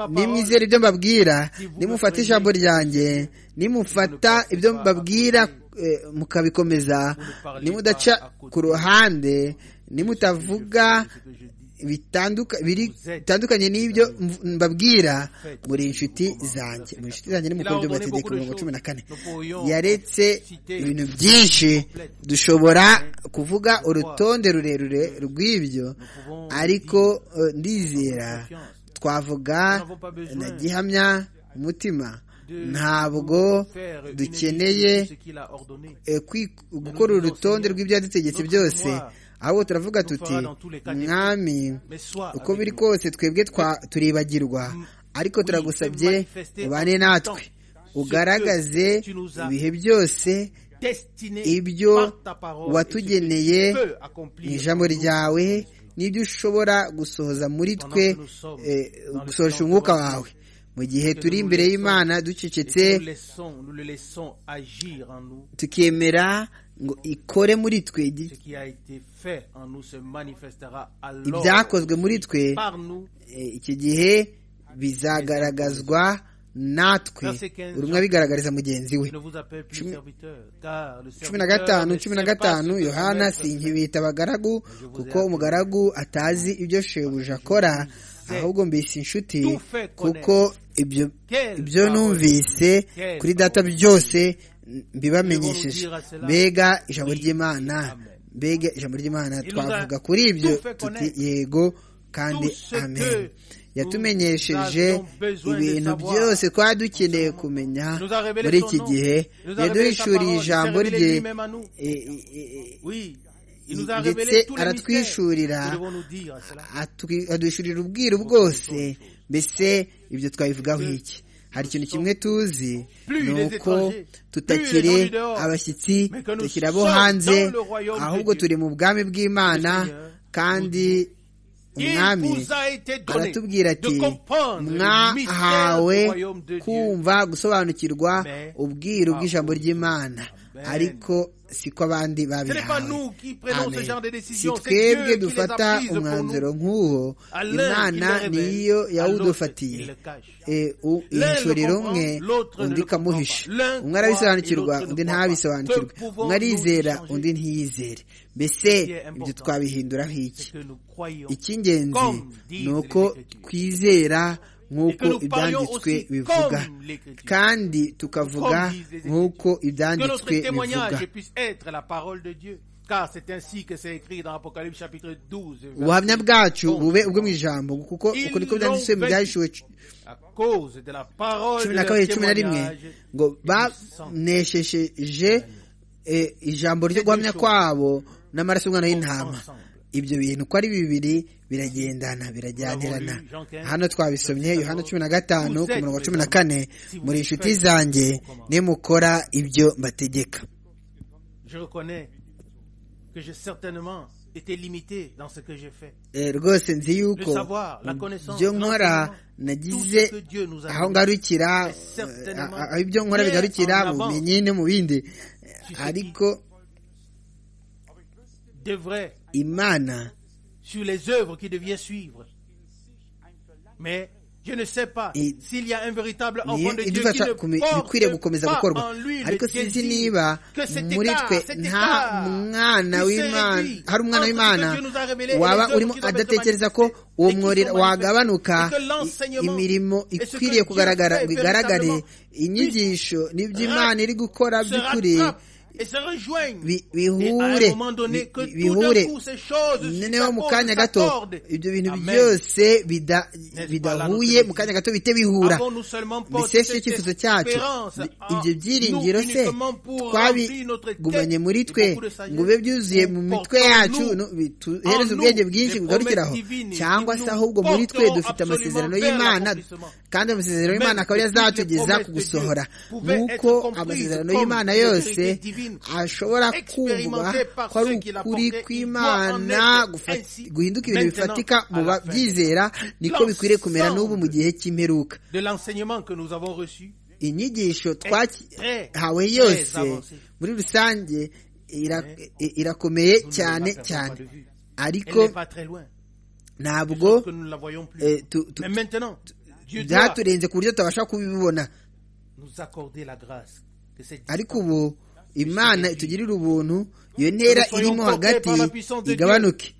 [SPEAKER 2] nimwizera ibyo mbabwira nimufata ijambo ryanjye nimufata ibyo mbabwira mukabikomeza nimudaca ku ruhande nimutavuga bitandukanye n'ibyo mbabwira muri inshuti zanjye muri inshuti zanjye ni mukuru by'amategeko mirongo cumi na kane yaretse ibintu byinshi dushobora kuvuga urutonde rurerure rw'ibyo ariko ndizera twavuga na gihamya umutima ntabwo dukeneye gukora urutonde rw'ibyo yadutegetse byose ahubwo turavuga tuti mwami uko biri kose twebwe turibagirwa ariko turagusabye ubane natwe ugaragaze ibihe byose ibyo watugeneye mu ijambo ryawe n'ibyo ushobora gusohoza muri twe gusohosha umwuka wawe mu gihe turi imbere y'imana ducecetse tukemera ngo ikore muri twe ibyakozwe muri twe iki gihe bizagaragazwa natwe buri umwe abigaragariza mugenzi we cumi na gatanu cumi na gatanu yohana sinkibita abagaragu kuko umugaragu atazi ibyo shebuja akora ahubwo mbese inshuti kuko ibyo numvise kuri data byose mbibamenyesheje mbega ijambo ry'imana mbega ijambo ry'imana twavuga kuri ibyo tuti yego kandi amen yatumenyesheje ibintu byose twari dukeneye kumenya muri iki gihe yaduhishuriye ijambo rye ndetse aratwishurira aduhishurira ubwiru bwose mbese ibyo twabivugaho iki hari ikintu kimwe tuzi ni uko tutakiri abashyitsi tukiri abo hanze ahubwo turi mu bwami bw'imana kandi umwami aratubwira ati mwahawe kumva gusobanukirwa ubwiru bw'ijambo ry'imana ariko siko abandi babihawe si twebwe dufata umwanzuro nk'uwo imana niyo yawudufatiye ihishurira umwe undi ikamuhisha umwe arabisobanukirwa undi ntabisobanukirwe umwe arizera undi ntiyizere mbese ibyo twabihinduraho iki icy'ingenzi ni uko twizera nk'uko ibyanditswe bivuga kandi tukavuga nk'uko ibyanditswe bivuga ubuhamya bwacu bube ubwo mu ijambo kuko uko niko byanditswe mu byahishuwe cumi na kabiri cumi na rimwe ngo baneshesheje ijambo ryo guhamya kwabo n'amaraso y'umwana y'intama ibyo bintu uko ari bibiri biragendana birajyanirana hano twabisomye yohana cumi na gatanu ku murongo cumi na kane muri inshuti zanjye nimukora ibyo mbategeka rwose nzi yuko ibyo nkora nagize aho ngarukira aho ibyo nkora bigarukira mu bumenyi no mu bindi ariko
[SPEAKER 1] de vrai
[SPEAKER 2] imana
[SPEAKER 1] sur les œuvres qui devaient suivre. Mais je ne sais pas s'il y a un véritable enfant de Dieu qui ne porte pas en lui le
[SPEAKER 2] ariko sinzi
[SPEAKER 1] désir
[SPEAKER 2] niba
[SPEAKER 1] que cet
[SPEAKER 2] muri
[SPEAKER 1] écart,
[SPEAKER 2] twe
[SPEAKER 1] cet
[SPEAKER 2] nta
[SPEAKER 1] écart
[SPEAKER 2] mwana
[SPEAKER 1] qui s'est
[SPEAKER 2] w'imana
[SPEAKER 1] réduit
[SPEAKER 2] hari umwana
[SPEAKER 1] entre ce que
[SPEAKER 2] w'imana
[SPEAKER 1] Dieu nous a révélé et
[SPEAKER 2] waba
[SPEAKER 1] les œuvres
[SPEAKER 2] urimo
[SPEAKER 1] qui doivent être
[SPEAKER 2] adatekereza ko
[SPEAKER 1] manifestées
[SPEAKER 2] uwo
[SPEAKER 1] et qui
[SPEAKER 2] mwori
[SPEAKER 1] sont manifestées.
[SPEAKER 2] wagabanuka
[SPEAKER 1] Et que l'enseignement
[SPEAKER 2] i- imirimo
[SPEAKER 1] et ce que
[SPEAKER 2] ikwiriye
[SPEAKER 1] Dieu
[SPEAKER 2] kugaragara
[SPEAKER 1] fait
[SPEAKER 2] ngo igaragare
[SPEAKER 1] véritablement
[SPEAKER 2] inyigisho n'ibyo
[SPEAKER 1] puisse
[SPEAKER 2] imana iri gukora
[SPEAKER 1] se
[SPEAKER 2] by'ukuri
[SPEAKER 1] rattrapent et se rejoignent.
[SPEAKER 2] bi-
[SPEAKER 1] Et à un
[SPEAKER 2] bihure
[SPEAKER 1] moment donné, que
[SPEAKER 2] bi-
[SPEAKER 1] tout d'un
[SPEAKER 2] bihure
[SPEAKER 1] coup, ces choses
[SPEAKER 2] noneho mu
[SPEAKER 1] s'accordent,
[SPEAKER 2] kanya gato
[SPEAKER 1] s'accordent.
[SPEAKER 2] ibyo bintu
[SPEAKER 1] Amen.
[SPEAKER 2] byose bida-
[SPEAKER 1] N'est-ce
[SPEAKER 2] bidahuye
[SPEAKER 1] pas
[SPEAKER 2] mu kanya gato bihite bihura
[SPEAKER 1] Avons-nous seulement porté
[SPEAKER 2] biseshe
[SPEAKER 1] cette
[SPEAKER 2] icyifuzo cyacu
[SPEAKER 1] espérance
[SPEAKER 2] Bi-
[SPEAKER 1] en
[SPEAKER 2] ibyo byiringiro
[SPEAKER 1] nous
[SPEAKER 2] se
[SPEAKER 1] uniquement pour remplir notre tête
[SPEAKER 2] twabigumanye muri
[SPEAKER 1] de
[SPEAKER 2] twe
[SPEAKER 1] beaucoup de sagesse?
[SPEAKER 2] ngo bibe byuzuye mu mitwe yacu
[SPEAKER 1] Portons-nous
[SPEAKER 2] no- bituhereze
[SPEAKER 1] en
[SPEAKER 2] ubwenge
[SPEAKER 1] nous
[SPEAKER 2] bwinshi
[SPEAKER 1] les
[SPEAKER 2] bugarukiraho
[SPEAKER 1] promesses divines
[SPEAKER 2] cyangwa
[SPEAKER 1] qui
[SPEAKER 2] se
[SPEAKER 1] nous
[SPEAKER 2] ahubwo muri twe
[SPEAKER 1] porteront
[SPEAKER 2] dufite
[SPEAKER 1] absolument
[SPEAKER 2] amasezerano
[SPEAKER 1] vers
[SPEAKER 2] y'imana
[SPEAKER 1] l'accomplissement.
[SPEAKER 2] kandi amasezerano y'imana akaba
[SPEAKER 1] Même
[SPEAKER 2] azatugeza
[SPEAKER 1] toutes les
[SPEAKER 2] ku
[SPEAKER 1] promesses de Dieu
[SPEAKER 2] gusohora
[SPEAKER 1] pouvaient
[SPEAKER 2] nk'uko
[SPEAKER 1] être comprises
[SPEAKER 2] amasezerano
[SPEAKER 1] comme
[SPEAKER 2] y'imana
[SPEAKER 1] des
[SPEAKER 2] yose
[SPEAKER 1] vérités divines
[SPEAKER 2] ashobora kumvwa
[SPEAKER 1] expérimentées par
[SPEAKER 2] ko ari
[SPEAKER 1] ceux qui la
[SPEAKER 2] ukuri
[SPEAKER 1] portaient, il
[SPEAKER 2] kw'imana
[SPEAKER 1] doit en être
[SPEAKER 2] gufa-
[SPEAKER 1] ainsi
[SPEAKER 2] guhinduka ibintu
[SPEAKER 1] maintenant
[SPEAKER 2] bifatika mu
[SPEAKER 1] à la fin.
[SPEAKER 2] babyizera niko bikwiriye kumera n'ubu mu gihe cy'imperuka
[SPEAKER 1] de l'enseignement que nous avons reçu
[SPEAKER 2] inyigisho
[SPEAKER 1] très,
[SPEAKER 2] twahawe
[SPEAKER 1] très
[SPEAKER 2] yose
[SPEAKER 1] avancée.
[SPEAKER 2] muri rusange ira- i- irakomeye
[SPEAKER 1] nous ne
[SPEAKER 2] cyane
[SPEAKER 1] la perdons
[SPEAKER 2] cyane
[SPEAKER 1] pas de vue. Elle
[SPEAKER 2] ariko
[SPEAKER 1] n'est pas très loin. de
[SPEAKER 2] ntabwo
[SPEAKER 1] sorte que nous ne la voyons plus.
[SPEAKER 2] eh, tu- tu-
[SPEAKER 1] Mais maintenant, Dieu doit
[SPEAKER 2] byaturenze ku buryo tutabasha kubibona
[SPEAKER 1] nous accorder la grâce que cette
[SPEAKER 2] ariko ubu imana itugirira ubuntu iyo ntera irimo hagati igabanuke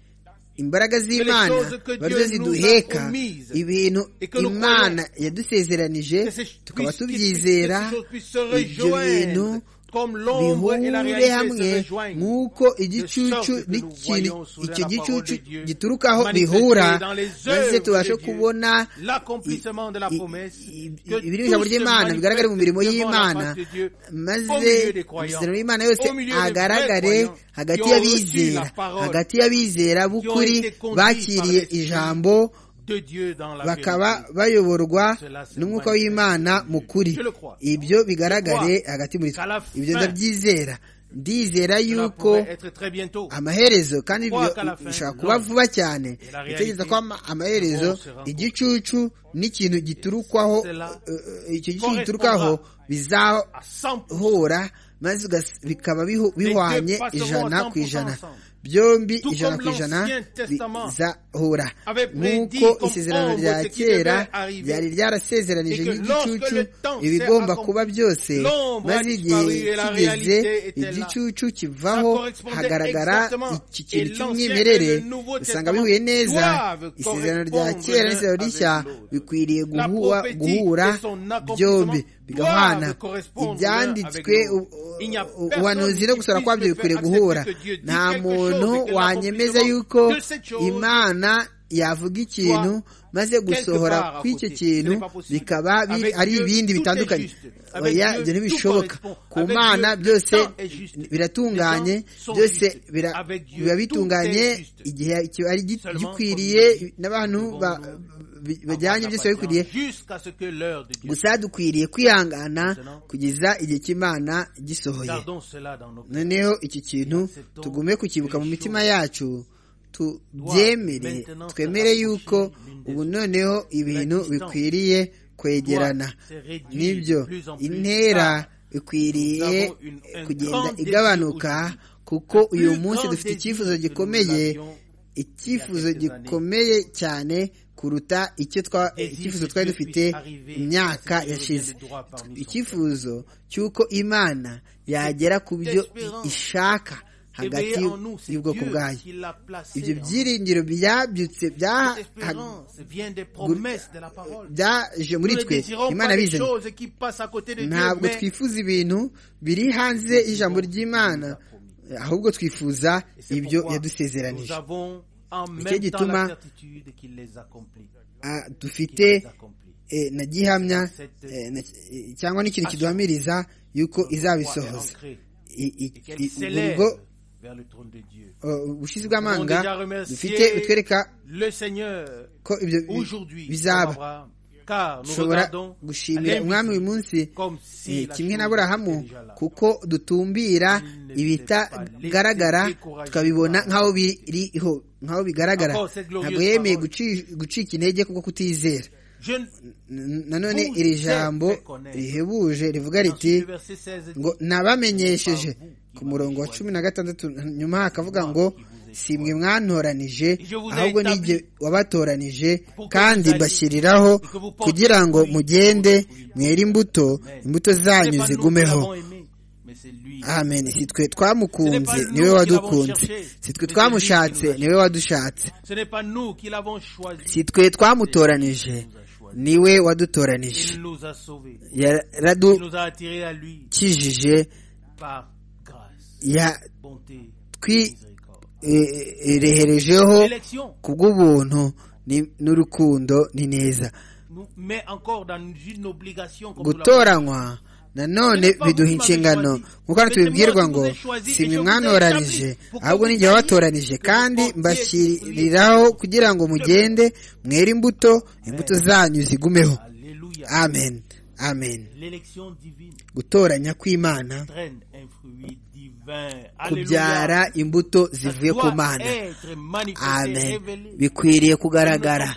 [SPEAKER 2] imbaraga z'imana baryo ziduheka ibintu imana yadusezeranije
[SPEAKER 1] que ces-
[SPEAKER 2] tukaba
[SPEAKER 1] puisse-
[SPEAKER 2] tubyizera
[SPEAKER 1] que ces choses puissent se
[SPEAKER 2] ibyo bintu
[SPEAKER 1] rejoindre comme l'ombre et la
[SPEAKER 2] bihure
[SPEAKER 1] réalité
[SPEAKER 2] hamwe
[SPEAKER 1] se rejoignent.
[SPEAKER 2] nk'uko igicucu n'ikintu icyo gicucu giturukaho bihura maze tubashe kubona
[SPEAKER 1] l'accomplissement de la
[SPEAKER 2] i-
[SPEAKER 1] promesse
[SPEAKER 2] i- i-
[SPEAKER 1] que
[SPEAKER 2] ibiri mu
[SPEAKER 1] tout
[SPEAKER 2] ijambo
[SPEAKER 1] se
[SPEAKER 2] ry'imana bigaragare mu mirimo
[SPEAKER 1] manifeste devant la face
[SPEAKER 2] y'imana
[SPEAKER 1] de Dieu, au
[SPEAKER 2] maze
[SPEAKER 1] milieu des croyants,
[SPEAKER 2] amasezerano y'imana yose
[SPEAKER 1] au milieu des vrais
[SPEAKER 2] agaragare
[SPEAKER 1] croyants
[SPEAKER 2] hagati
[SPEAKER 1] qui ont reçu
[SPEAKER 2] y'abizera
[SPEAKER 1] la parole,
[SPEAKER 2] hagati y'abizera b'ukuri
[SPEAKER 1] été conduits
[SPEAKER 2] bakiriye
[SPEAKER 1] par l'esprit,
[SPEAKER 2] ijambo
[SPEAKER 1] de Dieu dans la
[SPEAKER 2] bakaba
[SPEAKER 1] vérité.
[SPEAKER 2] bayoborwa
[SPEAKER 1] Cela se
[SPEAKER 2] n'umwuka
[SPEAKER 1] manifeste.
[SPEAKER 2] w'imana mu kuri
[SPEAKER 1] Je le crois.
[SPEAKER 2] ibyo bigaragare
[SPEAKER 1] Je crois
[SPEAKER 2] hagati muri
[SPEAKER 1] qu'à la
[SPEAKER 2] ibyo
[SPEAKER 1] fin,
[SPEAKER 2] ndabyizera ndizera
[SPEAKER 1] Cela
[SPEAKER 2] yuko
[SPEAKER 1] pourrait être très bientôt.
[SPEAKER 2] amaherezo kandi
[SPEAKER 1] Croire
[SPEAKER 2] ibyo
[SPEAKER 1] qu'à la fin,
[SPEAKER 2] bishobora kuba
[SPEAKER 1] l'homme
[SPEAKER 2] vuba cyane
[SPEAKER 1] et la
[SPEAKER 2] gutegereza
[SPEAKER 1] réalité
[SPEAKER 2] ko ama- amaherezo
[SPEAKER 1] du monde se rencontrent.
[SPEAKER 2] igicucu n'ikintu giturukwaho
[SPEAKER 1] Cela
[SPEAKER 2] eh, eh, icyo gicucu giturukaho
[SPEAKER 1] correspondra à 100%.
[SPEAKER 2] bizahura maze ugas- bikaba bihu- bihwanye
[SPEAKER 1] passeront
[SPEAKER 2] ijana
[SPEAKER 1] à
[SPEAKER 2] ku ijana
[SPEAKER 1] 100% ensemble.
[SPEAKER 2] byombi
[SPEAKER 1] Tout
[SPEAKER 2] ijana
[SPEAKER 1] comme
[SPEAKER 2] ku ijana
[SPEAKER 1] l'Ancien Testament
[SPEAKER 2] bizahura
[SPEAKER 1] avait prédit
[SPEAKER 2] nk'uko
[SPEAKER 1] comme
[SPEAKER 2] isezerano
[SPEAKER 1] ombre
[SPEAKER 2] rya
[SPEAKER 1] ce qui
[SPEAKER 2] kera
[SPEAKER 1] devait arriver.
[SPEAKER 2] ryari ryarasezeranije
[SPEAKER 1] Et que lorsque
[SPEAKER 2] n'igicucu
[SPEAKER 1] le temps s'est
[SPEAKER 2] ibigomba
[SPEAKER 1] accompli,
[SPEAKER 2] kuba byose
[SPEAKER 1] l'ombre a
[SPEAKER 2] maze igihe
[SPEAKER 1] disparu et la
[SPEAKER 2] kigeze
[SPEAKER 1] réalité était là.
[SPEAKER 2] igicucu
[SPEAKER 1] Ça
[SPEAKER 2] kivaho
[SPEAKER 1] correspondait
[SPEAKER 2] hagaragara
[SPEAKER 1] exactement.
[SPEAKER 2] iki
[SPEAKER 1] Et
[SPEAKER 2] kintu
[SPEAKER 1] l'Ancien
[SPEAKER 2] cy'umwimerere
[SPEAKER 1] et le Nouveau
[SPEAKER 2] usanga
[SPEAKER 1] Testament
[SPEAKER 2] bihuye neza
[SPEAKER 1] doivent
[SPEAKER 2] isezerano rya
[SPEAKER 1] correspondre
[SPEAKER 2] kera
[SPEAKER 1] l'un
[SPEAKER 2] n'isezerano
[SPEAKER 1] avec
[SPEAKER 2] rishya
[SPEAKER 1] l'autre.
[SPEAKER 2] bikwiriye
[SPEAKER 1] La
[SPEAKER 2] guhura
[SPEAKER 1] prophétie
[SPEAKER 2] guhura
[SPEAKER 1] et son accomplissement
[SPEAKER 2] byombi
[SPEAKER 1] doivent
[SPEAKER 2] bigahwana
[SPEAKER 1] correspondre l'un
[SPEAKER 2] ibyanditswe
[SPEAKER 1] avec l'autre.
[SPEAKER 2] u- u-
[SPEAKER 1] Il n'y a
[SPEAKER 2] u-
[SPEAKER 1] personne
[SPEAKER 2] ubuhanuzi no
[SPEAKER 1] qui
[SPEAKER 2] gusora
[SPEAKER 1] puisse
[SPEAKER 2] kwabyo
[SPEAKER 1] me
[SPEAKER 2] bikwiriye
[SPEAKER 1] faire
[SPEAKER 2] guhura
[SPEAKER 1] accepter que Dieu dit
[SPEAKER 2] nta
[SPEAKER 1] quelque chose et
[SPEAKER 2] muntu
[SPEAKER 1] que
[SPEAKER 2] wanyemeza
[SPEAKER 1] l'accomplissement
[SPEAKER 2] yuko
[SPEAKER 1] de cette chose
[SPEAKER 2] imana yavuga ikintu maze gusohora
[SPEAKER 1] part à
[SPEAKER 2] kw'icyo
[SPEAKER 1] côté.
[SPEAKER 2] kintu
[SPEAKER 1] Ce n'est pas possible.
[SPEAKER 2] bikaba biri-
[SPEAKER 1] Avec
[SPEAKER 2] ari
[SPEAKER 1] Dieu,
[SPEAKER 2] ibindi
[SPEAKER 1] tout est
[SPEAKER 2] bitandukanye
[SPEAKER 1] juste. Avec
[SPEAKER 2] oya
[SPEAKER 1] Dieu,
[SPEAKER 2] ibyo
[SPEAKER 1] tout
[SPEAKER 2] ntibishoboka
[SPEAKER 1] correspond.
[SPEAKER 2] ku
[SPEAKER 1] Avec
[SPEAKER 2] mana
[SPEAKER 1] Dieu,
[SPEAKER 2] byose
[SPEAKER 1] tout est juste.
[SPEAKER 2] biratunganye
[SPEAKER 1] Les temps sont
[SPEAKER 2] byose
[SPEAKER 1] justes.
[SPEAKER 2] bira-
[SPEAKER 1] Avec Dieu,
[SPEAKER 2] biba
[SPEAKER 1] tout est
[SPEAKER 2] bitunganye
[SPEAKER 1] juste.
[SPEAKER 2] igihe iki- ari gi-
[SPEAKER 1] Seulement,
[SPEAKER 2] gikwiriye
[SPEAKER 1] comme
[SPEAKER 2] n'abantu ba- bi- bajyanye byose biba bikwiriye
[SPEAKER 1] jusqu'à ce que l'heure de Dieu.
[SPEAKER 2] gusa dukwiriye kwihangana kugeza igihe cy'imana gisohoye
[SPEAKER 1] Gardons cela dans nos cœurs.
[SPEAKER 2] noneho iki kintu tugume kukibuka mu mitima yacu tubyemere twemere yuko ubu noneho ibintu bikwiriye kwegerana nibyo intera ikwiriye kugenda igabanuka kuko uyu munsi dufite icyifuzo gikomeye icyifuzo gikomeye cyane kuruta icyo twa icyifuzo twari dufite imyaka yashize icyifuzo cy'uko imana yagera ku byo ishaka hagati
[SPEAKER 1] Éveillez en nous, c'est
[SPEAKER 2] y'ubwoko
[SPEAKER 1] Dieu
[SPEAKER 2] bwayo
[SPEAKER 1] qui l'a placé
[SPEAKER 2] ibyo
[SPEAKER 1] en nous.
[SPEAKER 2] byiringiro byabyutse
[SPEAKER 1] Cette
[SPEAKER 2] byaha-
[SPEAKER 1] espérance vient des promesses de la parole.
[SPEAKER 2] byaje muri
[SPEAKER 1] Nous ne
[SPEAKER 2] twe
[SPEAKER 1] désirons
[SPEAKER 2] imana
[SPEAKER 1] pas des
[SPEAKER 2] bizanye
[SPEAKER 1] choses qui passent à côté de Dieu,
[SPEAKER 2] ntabwo
[SPEAKER 1] mais
[SPEAKER 2] twifuza ibintu biri hanze y'ijambo ry'imana ahubwo twifuza
[SPEAKER 1] c'est
[SPEAKER 2] ibyo
[SPEAKER 1] pourquoi nous
[SPEAKER 2] yadusezeranije
[SPEAKER 1] avons en
[SPEAKER 2] Nicyo
[SPEAKER 1] même temps la
[SPEAKER 2] gituma
[SPEAKER 1] certitude qu'il les accomplit.
[SPEAKER 2] Ah,
[SPEAKER 1] Qu'il les
[SPEAKER 2] dufite
[SPEAKER 1] accomplit.
[SPEAKER 2] eh, na gihamya eh, na- eh, cyangwa n'ikintu kiduhamiriza yuko
[SPEAKER 1] Notre foi est
[SPEAKER 2] izabisohoza
[SPEAKER 1] ancrée
[SPEAKER 2] I- i-
[SPEAKER 1] et qu'elle
[SPEAKER 2] i-
[SPEAKER 1] s'élève
[SPEAKER 2] ubwo
[SPEAKER 1] vers le trône de Dieu.
[SPEAKER 2] uh, ubushizi bw'amanga
[SPEAKER 1] Nous avons déjà remercié
[SPEAKER 2] dufite butwereka
[SPEAKER 1] le Seigneur
[SPEAKER 2] ko ibyo bi-
[SPEAKER 1] aujourd'hui
[SPEAKER 2] bizaba
[SPEAKER 1] comme Abraham, car nous
[SPEAKER 2] dushobora
[SPEAKER 1] regardons
[SPEAKER 2] gushimira
[SPEAKER 1] à
[SPEAKER 2] umwami uyu
[SPEAKER 1] l'invisible,
[SPEAKER 2] munsi
[SPEAKER 1] comme si
[SPEAKER 2] eh,
[SPEAKER 1] la
[SPEAKER 2] kimwe
[SPEAKER 1] chose
[SPEAKER 2] n'aburahamu
[SPEAKER 1] était déjà là.
[SPEAKER 2] kuko dutumbira
[SPEAKER 1] Il ne s'est pas
[SPEAKER 2] ibitagaragara
[SPEAKER 1] laissé décourager
[SPEAKER 2] tukabibona
[SPEAKER 1] par-
[SPEAKER 2] nk'aho biriho nk'aho bigaragara
[SPEAKER 1] Encore cette glorieuse
[SPEAKER 2] ntabwo yemeye
[SPEAKER 1] parole.
[SPEAKER 2] guci- gucika intege kubwo kutizera nanone iri jambo rihebuje rivuga riti ngo nabamenyesheje ku murongo wa cumi na gatandatu nyuma hakavuga ngo si mwe mwantoranije ahubwo nige wabatoranije kandi bashyiriraho kugira ngo mugende mwere imbuto imbuto zanyu zigumeho amen si twe twamukunze niwe wadukunze si twe twamushatse niwe wadushatse si twe twamutoranije niwe wadutoranije yaradukijije yatwireherejeho ku bw'ubuntu n'urukundo ni neza gutoranywa nanone biduha inshingano nk'uko hano tubibwirwa ngo si mwe mwanoranije ahubwo n'igihe wabatoranije kandi mbashyiriraho kugira ngo mugende mwere imbuto imbuto zanyu zigumeho amen amen gutoranya kw'imana kubyara imbuto zivuye ku mana amen bikwiriye kugaragara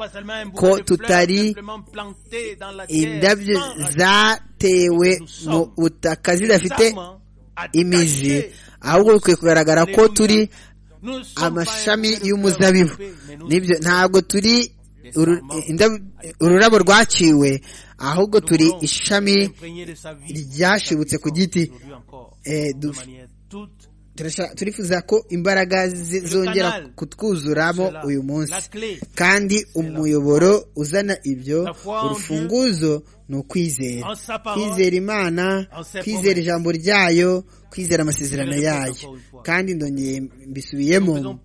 [SPEAKER 2] ko tutari indabyo zatewe mu butaka zidafite imizi ahubwo bikwiye kugaragara ko turi amashami y'umuzabibu nibyo ntabwo turi ururabo rwaciwe ahubwo turi ishami ryashibutse ku giti turifuza ko imbaraga zongera kutwuzuramo uyu munsi kandi umuyoboro uzana ibyo urufunguzo ni ukwizera kwizera imana kwizera ijambo ryayo kwizera amasezerano yayo kandi ndongeye mbisubiyemo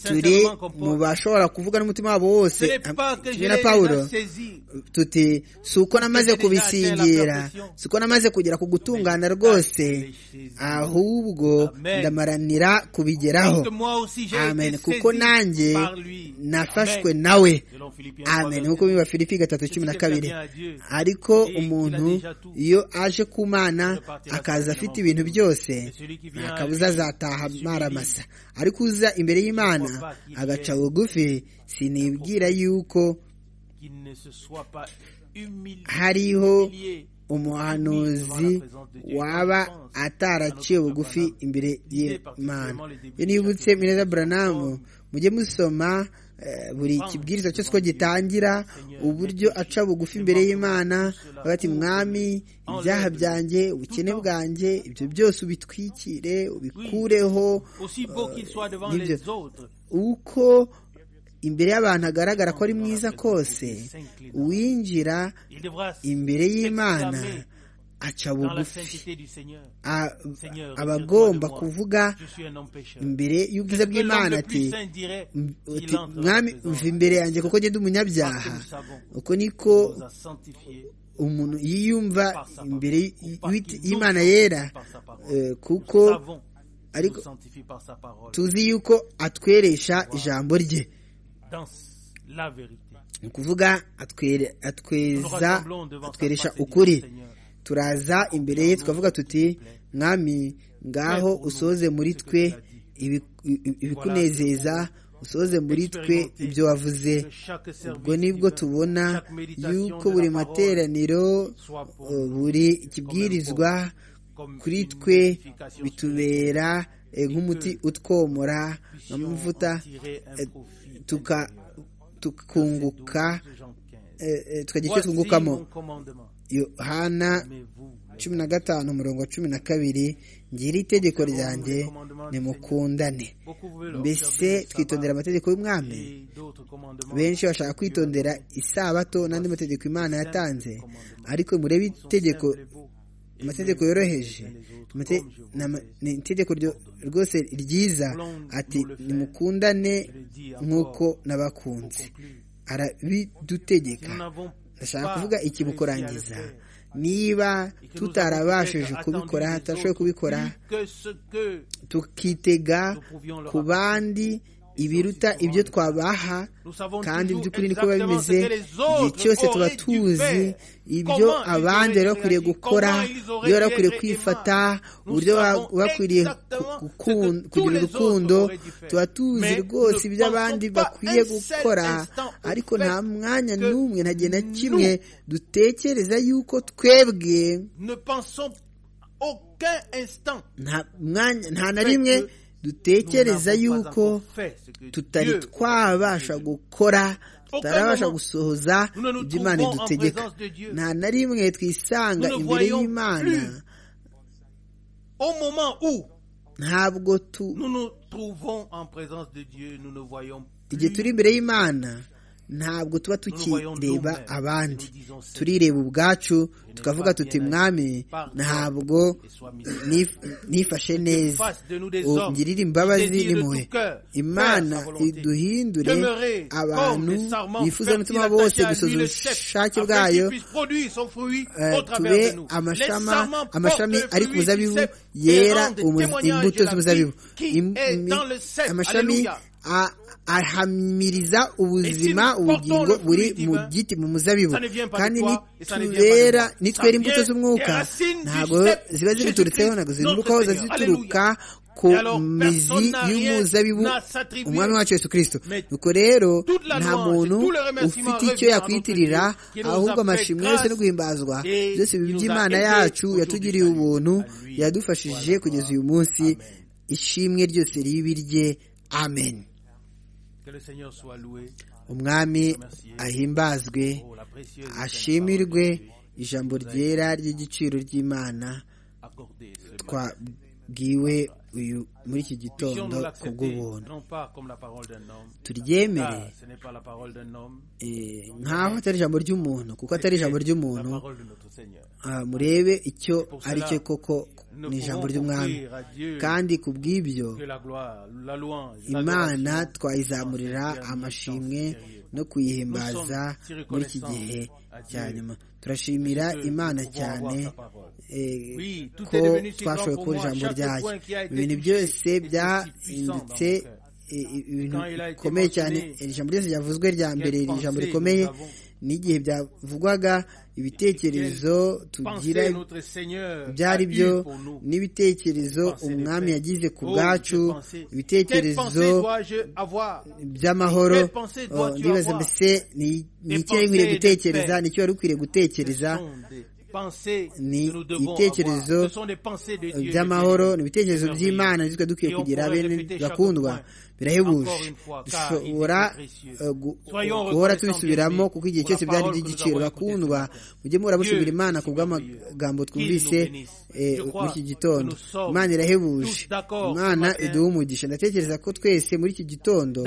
[SPEAKER 2] turi mu bashobora kuvuga n'umutima wabo wose kimwe na pawulo tuti si uko namaze kubisingira si uko namaze kugera ku gutungana rwose ahubwo ndamaranira kubigeraho amen kuko nanjye nafashwe nawe amen nk'uko biba filipi gatatu cumi na kabiri ariko umuntu iyo aje ku mana akaza afite ibintu byose akabuza azataha maramasa ariko uza imbere y'imana agaca bugufi sinibwira yuko hariho umuhanuzi waba ataraciye bugufi imbere y'imana iyo nibutse mwiza buranamu mujye musoma buri kibwiriza cyose ko gitangira uburyo aca bugufi imbere y'imana bati mwami ibyaha byanjye ubukene bwanjye ibyo byose ubitwikire ubikureho uko imbere y'abantu agaragara ko ari mwiza kose uwinjira imbere y'imana aca bugufi aba agomba kuvuga imbere y'ubwiza bw'imana ati mwami uva imbere yanjye kuko ngenda umunyabyaha uko niko umuntu yiyumva imbere y'imana yera kuko ariko tuzi yuko atweresha ijambo rye ni ukuvuga atweza atweresha ukuri turaza imbere ye tukavuga tuti mwami ngaho usoze muri twe ibikunezeza usoze muri twe ibyo wavuze ubwo nibwo tubona yuko buri materaniro buri kibwirizwa kuri twe bitubera nk'umuti utwomora amavuta tukunguka tukagira icyo twungukamo yohana cumi na gatanu umurongo wa cumi na kabiri ngira itegeko ryanjye nimukundane mbese twitondera amategeko y'umwami benshi bashaka kwitondera isabato n'andi mategeko imana yatanze ariko murebe itegeko amategeko yoroheje ni itegeko rwose ryiza ati nimukundane nk'uko n'abakunze arabidutegeka ndashaka kuvuga iki bukorangiza niba tutarabashije kubikora tutashoboye kubikora tukitega ku bandi ibiruta ibyo twabaha kandi by'ukuri niko biba bimeze igihe cyose tuba tuzi ibyo abandi bari bakwiriye gukora ibyo bari bakwiriye kwifata uburyo bakwiriye kugira urukundo tuba tuzi rwose ibyo abandi bakwiye gukora ariko nta mwanya n'umwe nta gihe na kimwe dutekereza yuko twebwe nta na rimwe dutekereza yuko tutari twabasha gukora tutarabasha gusohoza ibyo imana idutegeka nta na rimwe twisanga imbere y'imana ntabwo tu igihe turi imbere y'imana ntabwo tuba tukireba abandi turireba ubwacu tukavuga tuti mwami ntabwo nifashe neza ngirire imbabazi n'impuhwe imana iduhindure abantu bifuza n'umutima bose gusoza ubushake bwayo tube amashami ari ku muzabibu yera imbuto z'umuzabibu amashami ahamiriza ubuzima ubugingo buri mu giti mu muzabibu kandi nitubera nitwera imbuto z'umwuka ntabwo ziba zibiturutseho ntabwo zinurukaho ziba zituruka ku mizi y'umuzabibu umwami wacu yesu kirisito nuko rero nta muntu ufite icyo yakwitirira ahubwo amashimwe yose no guhimbazwa byose by'imana yacu yatugiriye ubuntu yadufashije kugeza uyu munsi ishimwe ryose ribirye amen umwami ahimbazwe ashimirwe ijambo ryera ry'igiciro ry'imana twabwiwe uyu muri iki gitondo kubw'ubuntu turyemere nk'aho atari ijambo ry'umuntu kuko atari ijambo ry'umuntu murebe icyo ari cyo koko ni ijambo ry'umwami kandi ku bw'ibyo imana twayizamurira amashimwe no kuyihimbaza muri iki gihe cya nyuma turashimira imana cyane ko twashoboye kubona ijambo ryayo ibintu byose byahindutse ibintu bikomeye cyane ijambo ryose ryavuzwe rya mbere ni ijambo rikomeye n'igihe byavugwaga ibitekerezo tugira byari byo n'ibitekerezo umwami yagize ku bwacu ibitekerezo by'amahoro ndibaza mbese ni iki yari ukwiriye gutekereza ni icyo wari ukwiriye gutekereza ni ibitekerezo by'amahoro ni ibitekerezo by'imana nitwe dukwiye kugira bene bakundwa birahebuje dushobora guhora tubisubiramo kuko igihe cyose byari iby'igiciro bakundwa mujye muhora mushimira imana ku bw'amagambo twumvise muri iki gitondo imana irahebuje imana iduha umugisha ndatekereza ko twese muri iki gitondo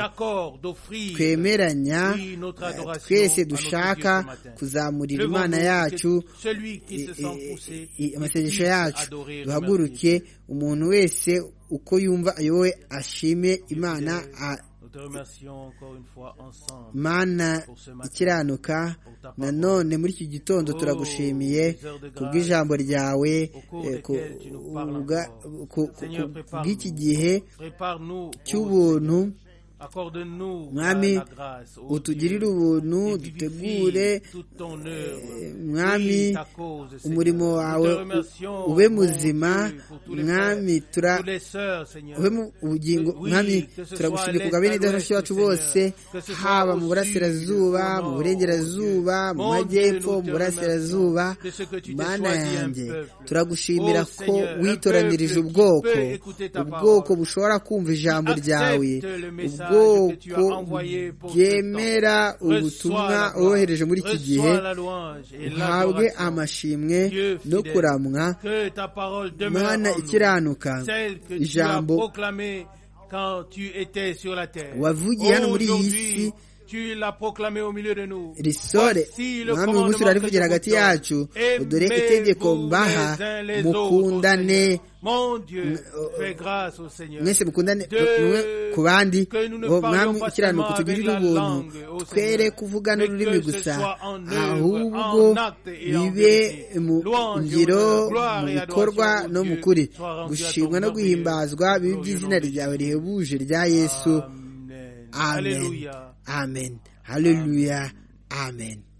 [SPEAKER 2] twemeranya twese dushaka kuzamurira imana yacu amasengesho yacu duhaguruke umuntu wese uko yumva ayowe ashime imana mana ikiranuka nanone muri iki gitondo turagushimiye kubw'ijambo ryawe kubw'iki gihe cy'ubuntu mwami utugirire ubuntu dutegure mwami umurimo wawe ube muzima mwami ube mu bugingo mwami turagushimye ku bwa bene datashi bacu bose haba mu burasirazuba mu burengerazuba mu majyepfo mu burasirazuba mana yanjye turagushimira ko witoranirije ubwoko ubwoko bushobora kumva ijambo ryawe ubwoko bwemera ubutumwa wohereje muri iki gihe uhabwe amashimwe no kuramwa imana ikiranuka ijambo wavugiye hano muri iyi si risore mwami uyu munsi urarivugira hagati yacu dore itegeko mbaha mukundane mwese mukundane ku bandi mwami ikiranuka tugirire ubuntu twere kuvugana ururimi gusa ahubwo bibe mu ngiro mu bikorwa no mu kuri gushimwa no guhimbazwa bibe iby'izina ryawe rihebuje rya yesu amen amen haleluya amen